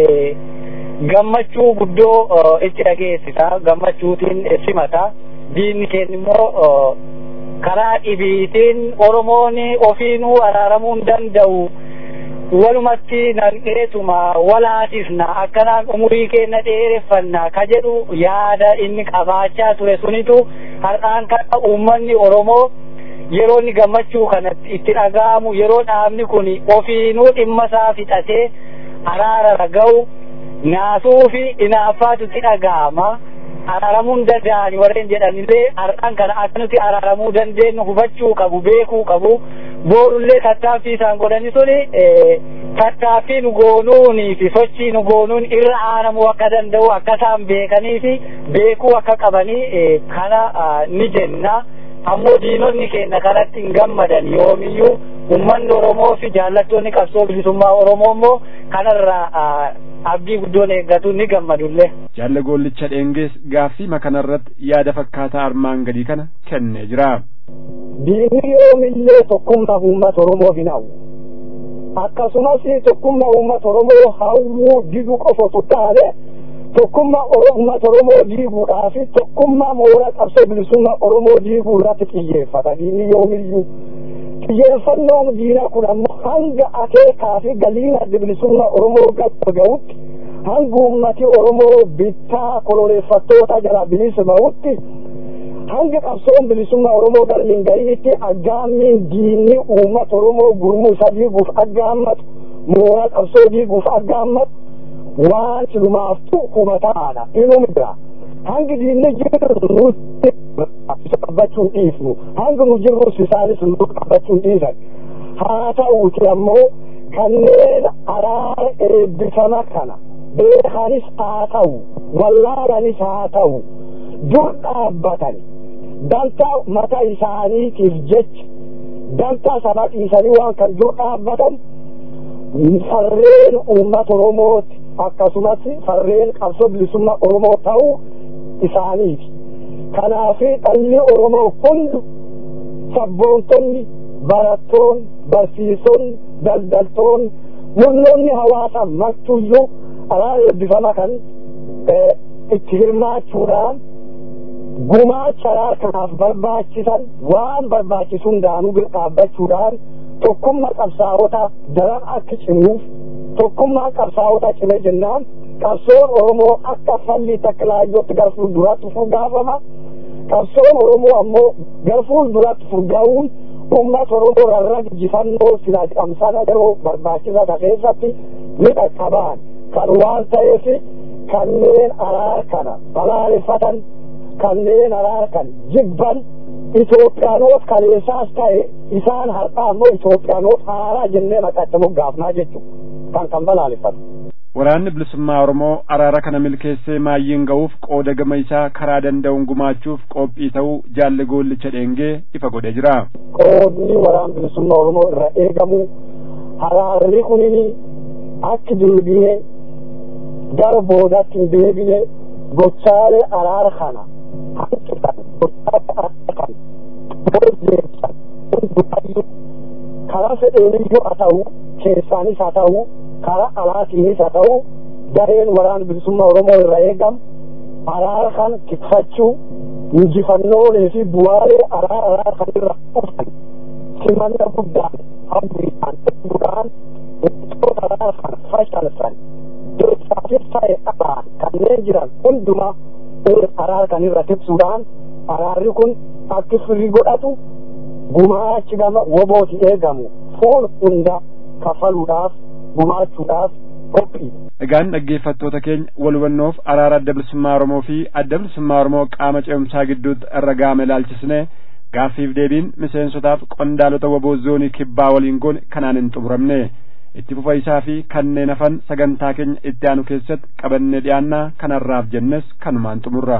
gammachuu guddoo itti dhageessisa. Gammachuutiin simata. Diinni keenya immoo karaa dhibiitiin Oromoon ofiinuu araaramuu hin danda'u. walumatti nanqeetuma walaasisna akkanaan umurii keenya dheereffanna ka jedhu yaada inni qabaachaa ture sunitu har'aan kana uummanni Oromoo yeroo inni gammachuu kanatti itti dhaga'amu yeroo dhaabni kun ofiinuu dhimma isaa fixatee araara raga'u naasuu fi inaaffaatu itti dhaga'ama. araaramuu hin danda'ani warreen jedhanillee har'aan kana akka nuti araaramuu dandeenyu hubachuu qabu beekuu qabu boorullee tattaaffii isaan godhani suni tattaaffii nu goonuunii fi sochii nu goonuun irra aanamuu akka danda'u akka isaan beekanii fi beekuu akka qabanii kana ni jenna ammoo diinonni keenya kanatti hin gammadan yoomiyyuu ummanni Oromoo fi jaallattoonni qabsoo bilisummaa Oromoo immoo kanarraa abdii guddoon eeggatu ni gammadullee. Jaalle goollicha dheengees gaaffii makanarratti yaada fakkaataa armaan gadii kana kennee jira. Diinni yoomillee tokkummaa uummata Oromoo hin hawwu. Akkasumas tokkummaa uummata Oromoo hawwuu diduu qofatu taane tokkummaa uummata Oromoo diiguudhaa fi tokkummaa mooraa qabsoo bilisummaa Oromoo diiguu irratti xiyyeeffata. Diinni yoomiyyuu xiyyeeffannoon diinaa kun ammoo hanga akeekaa fi galiin adda bilisummaa Oromoo gadi ga'utti hanga uummati Oromoo bittaa koloneeffattoota jala bilisummaa'utti hanga qabsoon bilisummaa Oromoo galmin ga'iitti aggaammiin diinni uummata Oromoo gurmuu isa diiguuf aggaammatu mooraa qabsoo diiguuf aggaammatu waan silumaaftu hubataadha inuma bira hangi diinni jirru nutti qabbachuun dhiifnu hanga nu jirrus isaanis nu qabbachuun dhiisan haa ta'uuti ammoo kanneen araara eebbifama kana beekanis haa ta'u wallaalanis haa ta'u dur dhaabbatan dantaa mataa isaaniitiif jecha dantaa sana dhiisanii waan kan dur dhaabbatan farreen uummata Oromooti akkasumas farreen qabsoo bilisummaa Oromoo ta'uu isaaniiti. Kanaaf dhalli Oromoo hundu sabboontonni, barattoonni, barsiisonni, daldaltoonni, murnoonni hawaasaa martuyyuu araara eebbifama kan itti hirmaachuudhaan gumaacha araara kanaaf barbaachisan waan barbaachisu hundaanuu bira dhaabbachuudhaan tokkummaa qabsaa'otaa daran akka cimuuf tokkummaa qabsaa'otaa cime jennaan qabsoon Oromoo akka falli takka laayyootti gara fuulduraatti furgaafama. Qabsoon Oromoo ammoo gara fuulduraatti furgaa'uun uummata Oromoo rarra injifannoo silaa qabsana yeroo barbaachisaa ta'e keessatti ni qaqqabaan kan waan ta'eef kanneen araara kana balaaleffatan kanneen araara kan jibban Itoophiyaanoot kaleessaas ta'e isaan har'aa immoo Itoophiyaanoot haaraa jennee maqaatti moggaafnaa jechuudha kan kan balaaleffatu. Waraanni bilisummaa Oromoo araara kana milkeessee maayyiin ga'uuf qooda gama isaa karaa danda'uun gumaachuuf qophii ta'uu jaalli goollicha dheengee ifa godhee jira. Qoodni waraana bilisummaa Oromoo irra eegamu araarri kunini akka deebi'ee gara boodaatti hin deebine gochaalee araara kana hanqisan gochaalee araara kana boodeessan hundumaayyuu karaa fedheeniyyuu haa ta'u keessaanis haa ta'u karaa alaatiinis haa ta'u gareen waraana bilisummaa Oromoo irra eegamu araara kana tikfachuu injifannoolee fi bu'aalee araara araara kan irra dhufan simanna guddaan hawwiidhaan duraan wantoota araara kana fashalsan keessaafis ta'e alaan kanneen jiran hundumaa araara kan irra tiksuudhaan araarri kun akka firii godhatu gumaachi gama wobooti eegamu foon hunda kafaluudhaaf gumaachuudhaaf qophii. Egaan dhaggeeffattoota keenya wal hubannoof araara adda bilisummaa Oromoo fi adda bilisummaa Oromoo qaama ce'umsaa gidduutti irra gaame ilaalchisne gaaffiif deebiin miseensotaaf qondaalota waboo zoonii kibbaa waliin goone kanaan hin xumuramne itti fufa isaa fi kanneen hafan sagantaa keenya itti aanu keessatti qabannee dhiyaannaa kanarraaf jennes kanumaan xumurra.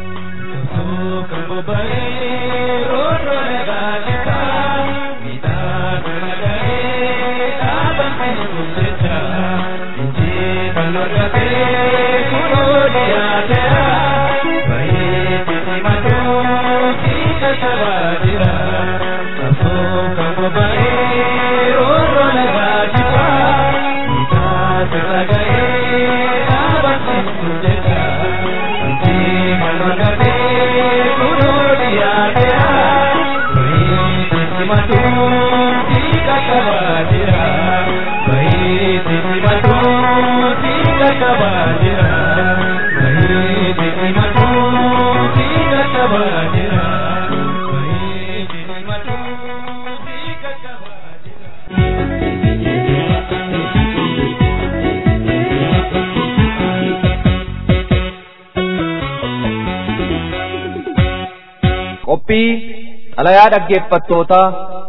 qophii xalayaa dhaggeeffattootaa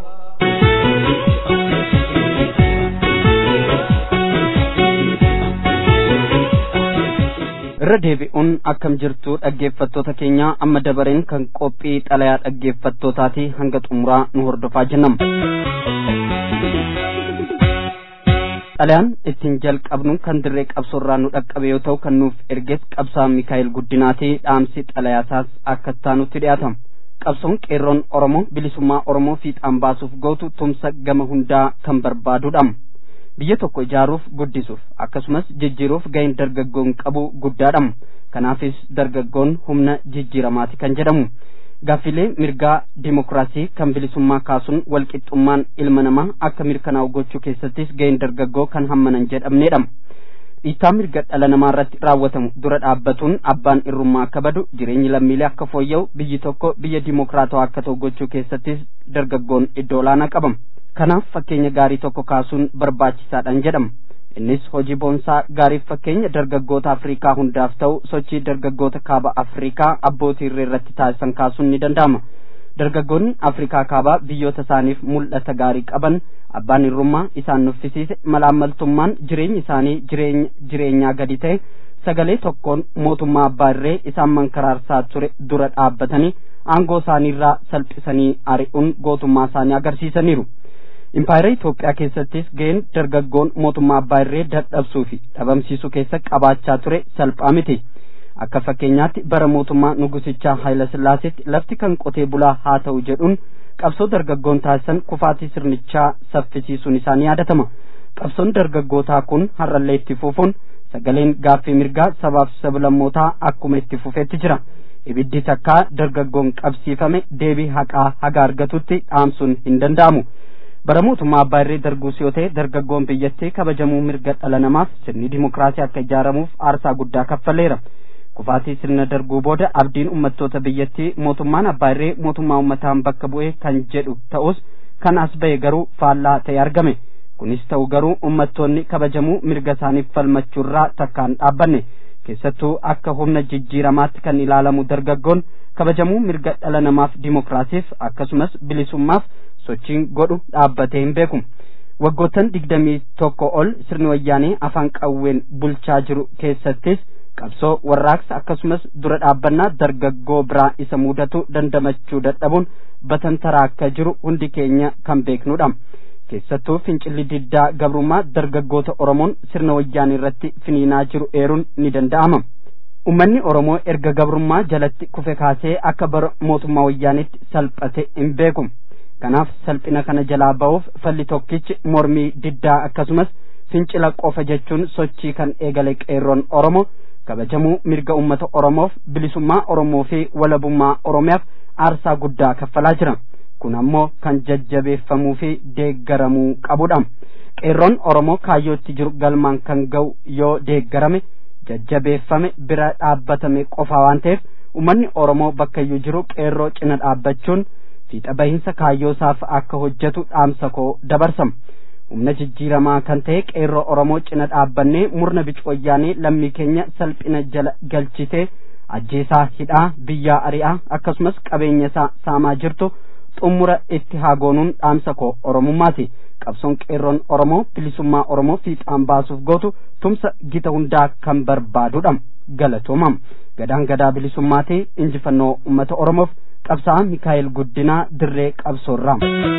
irra deebi'uun akkam jirtu dhaggeeffattoota keenya amma dabareen kan qophii xalayaa dhaggeeffattootaati hanga xumuraa nu hordofaa jennam xalayaan ittiin jalqabnu kan dirree qabsoorraa nu dhaqqabe yoo ta'u kan nuuf erges qabsaa mikaa'el guddinaati dhaamsi xalayaasaas akka taanutti dhiyaatama qabsoon qeerroon oromoo bilisummaa oromoo fiixaan baasuuf gootu tumsa gama hundaa kan barbaadudha biyya tokko ijaaruuf guddisuuf akkasumas jijjiiruuf ga'een dargaggoon qabu guddaadha kanaafis dargaggoon humna jijjiiramaati kan jedhamu gaaffilee mirgaa dimokiraasii kan bilisummaa kaasuun walqixxummaan ilma namaa akka mirkanaa'u gochuu keessattis ga'een dargaggoo kan hammanan jedhamneedha dhiittaa mirga dhala namaa irratti raawwatamu dura dhaabbatuun abbaan irrummaa akka badu jireenyi lammiilee akka fooyya'u biyyi tokko biyya dimokiraatawaa akka ta'u gochuu keessattis dargaggoon iddoo olaanaa qabama kanaaf fakkeenya gaarii tokko kaasuun barbaachisaadhaan jedhama innis hojii boonsaa gaariif fakkeenya dargaggoota afriikaa hundaaf ta'u sochii dargaggoota kaaba afriikaa abbootii irree irratti taasisan kaasuun ni danda'ama dargaggoonni afriikaa kaabaa biyyoota isaaniif mul'ata gaarii qaban abbaan irrummaa isaan nuffisiise malaammaltummaan jireenyi isaanii jireenya jireenyaa gadi ta'e sagalee tokkoon mootummaa abbaa irree isaan mankaraarsaa ture dura dhaabbatanii aangoo isaaniirraa salphisanii ari'uun gootummaa isaanii agarsiisaniiru. impaayera Itoophiyaa keessattis ga'een dargaggoon mootummaa abbaa irree dadhabsuu fi dhabamsiisuu keessa qabaachaa ture salphaa miti. Akka fakkeenyaatti bara mootummaa nugusichaa Haayila Sillaaseetti lafti kan qotee bulaa haa ta'u jedhuun qabsoo dargaggoon taasisan kufaatii sirnichaa saffisiisuun isaanii yaadatama. Qabsoon dargaggootaa kun har'allee itti fufuun sagaleen gaaffii mirgaa sabaaf sablammootaa akkuma itti fufeetti jira. Ibiddi takkaa dargaggoon qabsiifame deebii haqaa haga argatutti dhaamsuun hin danda'amu. bara mootummaa abbaa irree darguus yoo ta'e dargaggoon biyyattii kabajamuu mirga dhala namaaf sirni dimokiraasii akka ijaaramuuf aarsaa guddaa kaffaleera kufaatii sirna darguu booda abdiin ummattoota biyyattii mootummaan abbaa irree mootummaa ummataan bakka bu'ee kan jedhu ta'us kan as ba'e garuu faallaa ta'e argame kunis ta'u garuu ummattoonni kabajamuu mirga isaaniif falmachuurraa takkaan dhaabbanne keessattuu akka humna jijjiiramaatti kan ilaalamu dargaggoon kabajamuu mirga dhala namaaf dimokiraasiif akkasumas bilisummaaf sochiin godhu dhaabbatee hin beeku waggoottan digdamii tokko ol sirni wayyaanee afaan qawween bulchaa jiru keessattis qabsoo warraaqsa akkasumas dura dhaabbannaa dargaggoo biraa isa mudatu dandamachuu dadhabuun batantaraa akka jiru hundi keenya kan beeknudha keessattuu fincilli diddaa gabrummaa dargaggoota oromoon sirna wayyaanee irratti finiinaa jiru eeruun ni danda'ama ummanni oromoo erga gabrummaa jalatti kufe kaasee akka bara mootummaa wayyaanetti salphate hin beeku kanaaf salphina kana jalaa ba'uuf falli tokkichi mormii diddaa akkasumas fincila qofa jechuun sochii kan eegale qeerroon oromoo kabajamuu mirga ummata oromoof bilisummaa oromoo fi walabummaa oromiyaaf aarsaa guddaa kaffalaa jira kun ammoo kan jajjabeeffamuu fi deeggaramuu qabudha qeerroon oromoo kaayyootti jiru galmaan kan ga'u yoo deeggarame jajjabeeffame bira dhaabbatame qofa waan ta'eef ummanni oromoo bakkayyuu jiru qeerroo cina dhaabbachuun fiixa bahiinsa kaayyoosaaf akka hojjetu dhaamsa koo dabarsama humna jijjiiramaa kan ta'e qeerroo oromoo cina dhaabbannee murna bicu wayyaanee lammii keenya salphina jala galchitee ajjeesaa hidhaa biyyaa ari'aa akkasumas qabeenya isaa saamaa jirtu xumura itti haa goonuun dhaamsa koo oromummaati qabsoon qeerroon oromoo bilisummaa oromoo fiixaan baasuuf gootu tumsa gita hundaa kan barbaadudha galatoomam gadaan gadaa bilisummaati injifannoo ummata oromoof qabsaa mikaa'el guddinaa dirree qabsoorraa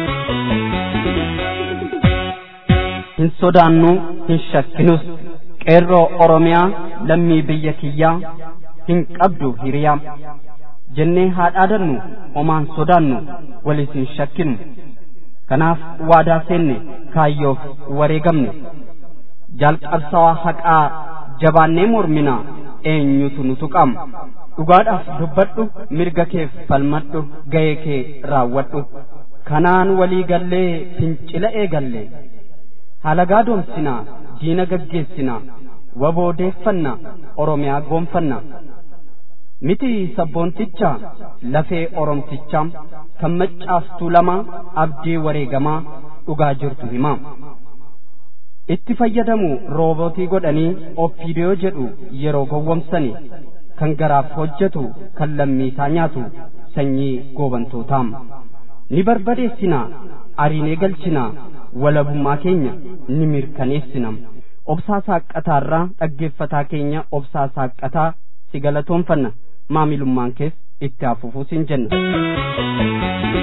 hin sodaannu hin shakkinus qeerroo oromiyaa lammii biyya kiyyaa hin qabdu hiriyaa jennee haa dhaadannu homaan sodaannu walis hin shakkinu kanaaf waadaa seenne kaayyoof wareegamne jaalqabsawaa haqaa jabaannee mormina eenyutu nu tuqama dhugaadhaaf dubbadhu mirga keef falmadhu ga'ee kee raawwadhu kanaan walii gallee fincila eegallee halagaa doomsinaa diina gaggeessinaa waboodeeffanna oromiyaa goonfanna miti sabboonticha lafee oromticha kan maccaaftuu lama abdii wareegamaa dhugaa jirtu himaa itti fayyadamu roobootii godhanii ofiidiyoo jedhu yeroo gowwomsani kan garaaf hojjetu kan lammiisaa nyaatu sanyii goobantootaam ni barbadeessinaa ariinee galchinaa walabummaa keenya ni mirkaneessina obsaa saaqqataarraa dhaggeeffataa keenya obsaa saaqqataa si galatoonfanna maamilummaan kees itti hafufuu siin jenna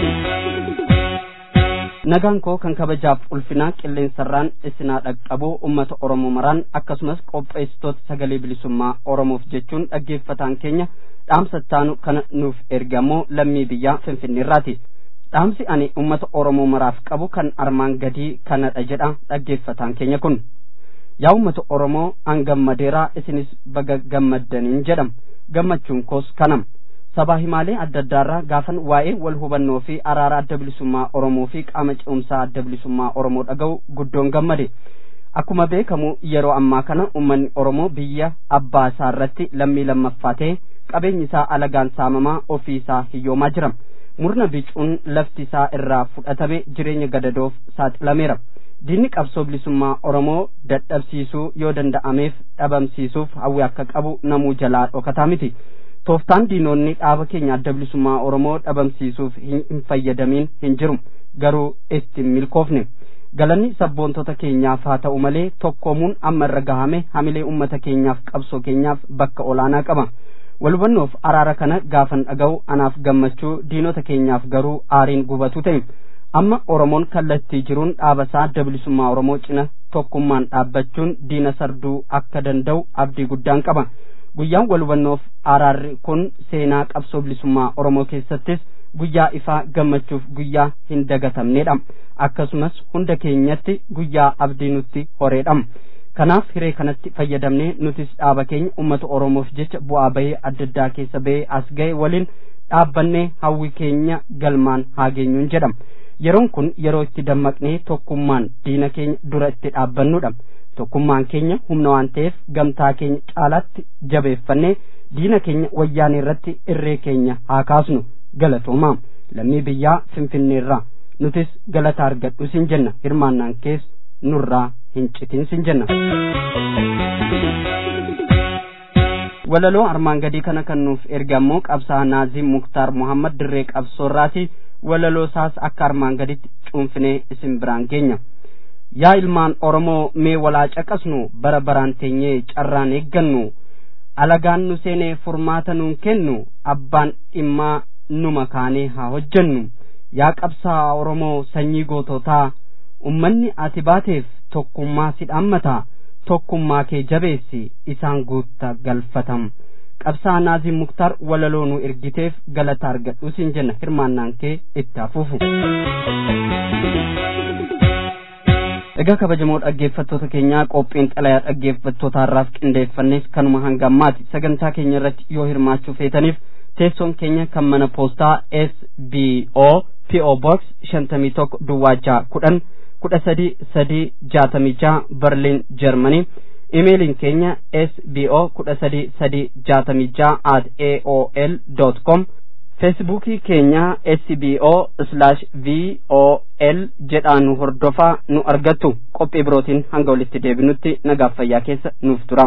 nagaan koo kan kabajaaf ulfinaa qilleensarraan isinaa dhaqqabuu ummata oromoo maraan akkasumas qopheessitoota sagalee bilisummaa oromoof jechuun dhaggeeffataan keenya dhaamsattaanu kana nuuf ergamoo lammii biyyaa finfinneerraati dhaamsi ani ummata oromoo maraaf qabu kan armaan gadii kanadha jedha dhaggeeffataan keenya kun yaa ummata oromoo an gammadeeraa isinis baga gammaddaniin jedham gammachuun koos kanam sabaa himaalee adda addaarraa gaafan waa'ee wal hubannoo fi araara adda bilisummaa oromoo fi qaama ce'umsaa adda bilisummaa oromoo dhaga'u guddoon gammade akkuma beekamu yeroo ammaa kana ummanni oromoo biyya abbaa isaa irratti lammii lammaffaa ta'e qabeenyi isaa alagaan saamamaa ofii isaa hiyyoomaa jira murna bicuun lafti isaa irraa fudhatame jireenya gadadoof saaxilameera diinni qabsoo bilisummaa oromoo dadhabsiisuu yoo danda'ameef dhabamsiisuuf hawwi akka qabu namuu jalaa dhokataa miti tooftaan diinonni dhaaba keenya adda bilisummaa oromoo dhabamsiisuuf hin fayyadamiin hin jiru garuu itti milkoofne galanni sabboontota keenyaaf haa ta'u malee tokkoomuun amma irra gahame hamilee ummata keenyaaf qabsoo keenyaaf bakka olaanaa qaba walhubannoof araara kana gaafan dhaga'u anaaf gammachuu diinota keenyaaf garuu aariin gubatu ta'e amma oromoon kallattii jiruun dhaabasaa adda bilisummaa oromoo cina tokkummaan dhaabbachuun diina sarduu akka danda'u abdii guddaan qaba guyyaan walhubannoof araarri kun seenaa qabsoo bilisummaa oromoo keessattis guyyaa ifaa gammachuuf guyyaa hin dagatamnedha akkasumas hunda keenyatti guyyaa abdii nutti horeedha kanaaf hiree kanatti fayyadamnee nutis dhaaba keenya ummata oromoof jecha bu'aa bahee adda addaa keessa bahee as ga'e waliin dhaabbannee hawwi keenya galmaan haa geenyuun jedhama yeroon kun yeroo itti dammaqnee tokkummaan diina keenya dura itti dhaabbannudha tokkummaan keenya humna waan ta'eef gamtaa keenya caalaatti jabeeffannee diina keenya wayyaanee irratti irree keenya haa kaasnu galatoomaa lammii biyyaa finfinneerraa nutis galata argadhu sin jenna hirmaannaan kees nurraa hin citin sin jenna. walaloo armaan gadii kana kan nuuf erge ammoo qabsaa naazii muktaar muhammad dirree qabsoorraati walaloo isaas akka armaan gaditti cuunfinee isin biraan geenya yaa ilmaan oromoo mee walaa caqasnu bara baraan teenyee carraan eeggannu alagaan nu seenee furmaata nuun kennu abbaan dhimmaa nu makaanee haa hojjennu yaa qabsaa oromoo sanyii goototaa ummanni ati baateef tokkummaa si dhaammata tokkummaa kee jabeessi isaan guutta galfatam qabsaa naazii muktaar walaloo nu ergiteef galata argadhu siin jenna hirmaannaan kee itti hafuufu egaa kabajamoo dhaggeeffattoota keenyaa qophiin xalayaa dhaggeeffattoota har'aaf qindeeffannes kanuma hanga ammaati sagantaa keenya irratti yoo hirmaachuu feetaniif teessoon keenya kan mana poostaa sbo po box shantamii tokko duwwaajaa kudhan kudha sadii sadii jaatamii jaha berliin jarmanii imeeliin keenya sbo kudha sadii sadii jaatamii jaha at aol dot com feesbuukii keenya sbo slash vol jedhaan hordofaa nu argattu qophii birootiin hanga walitti deebinutti nagaaf fayyaa keessa nuuf tura.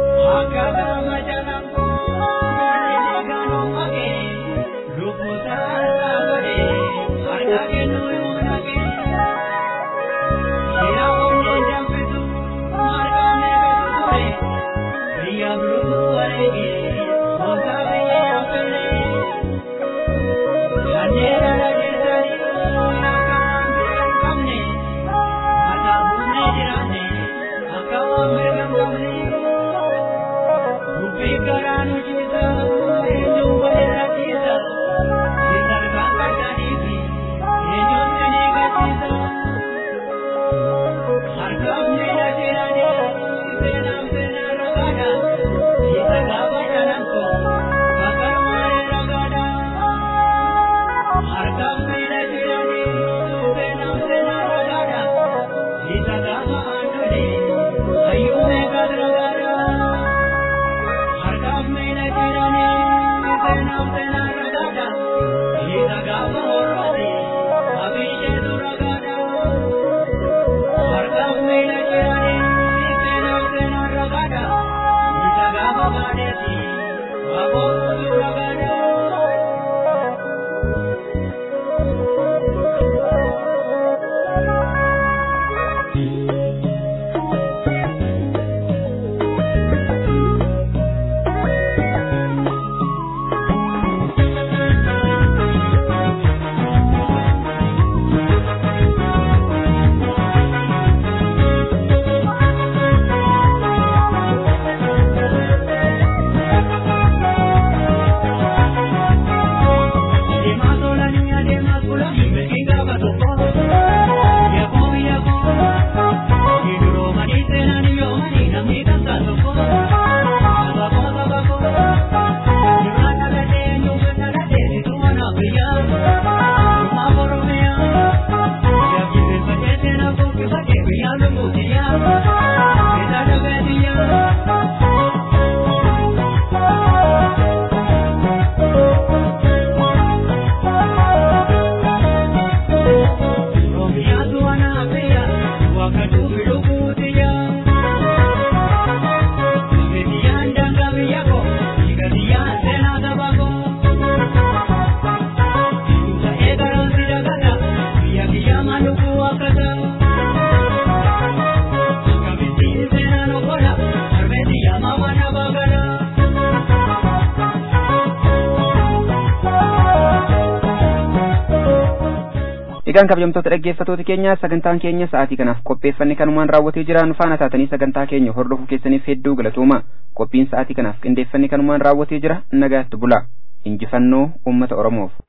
egaan kabajamtoota dhaggeeffatoota keenya sagantaan keenya sa'aatii kanaaf qopheeffanne kanumaan raawwatee jira nu faana taatanii sagantaa keenya hordofuu keessaniif hedduu galatooma qophiin sa'aatii kanaaf qindeeffanne kanumaan raawwatee jira nagaatti bula injifannoo uummata oromoof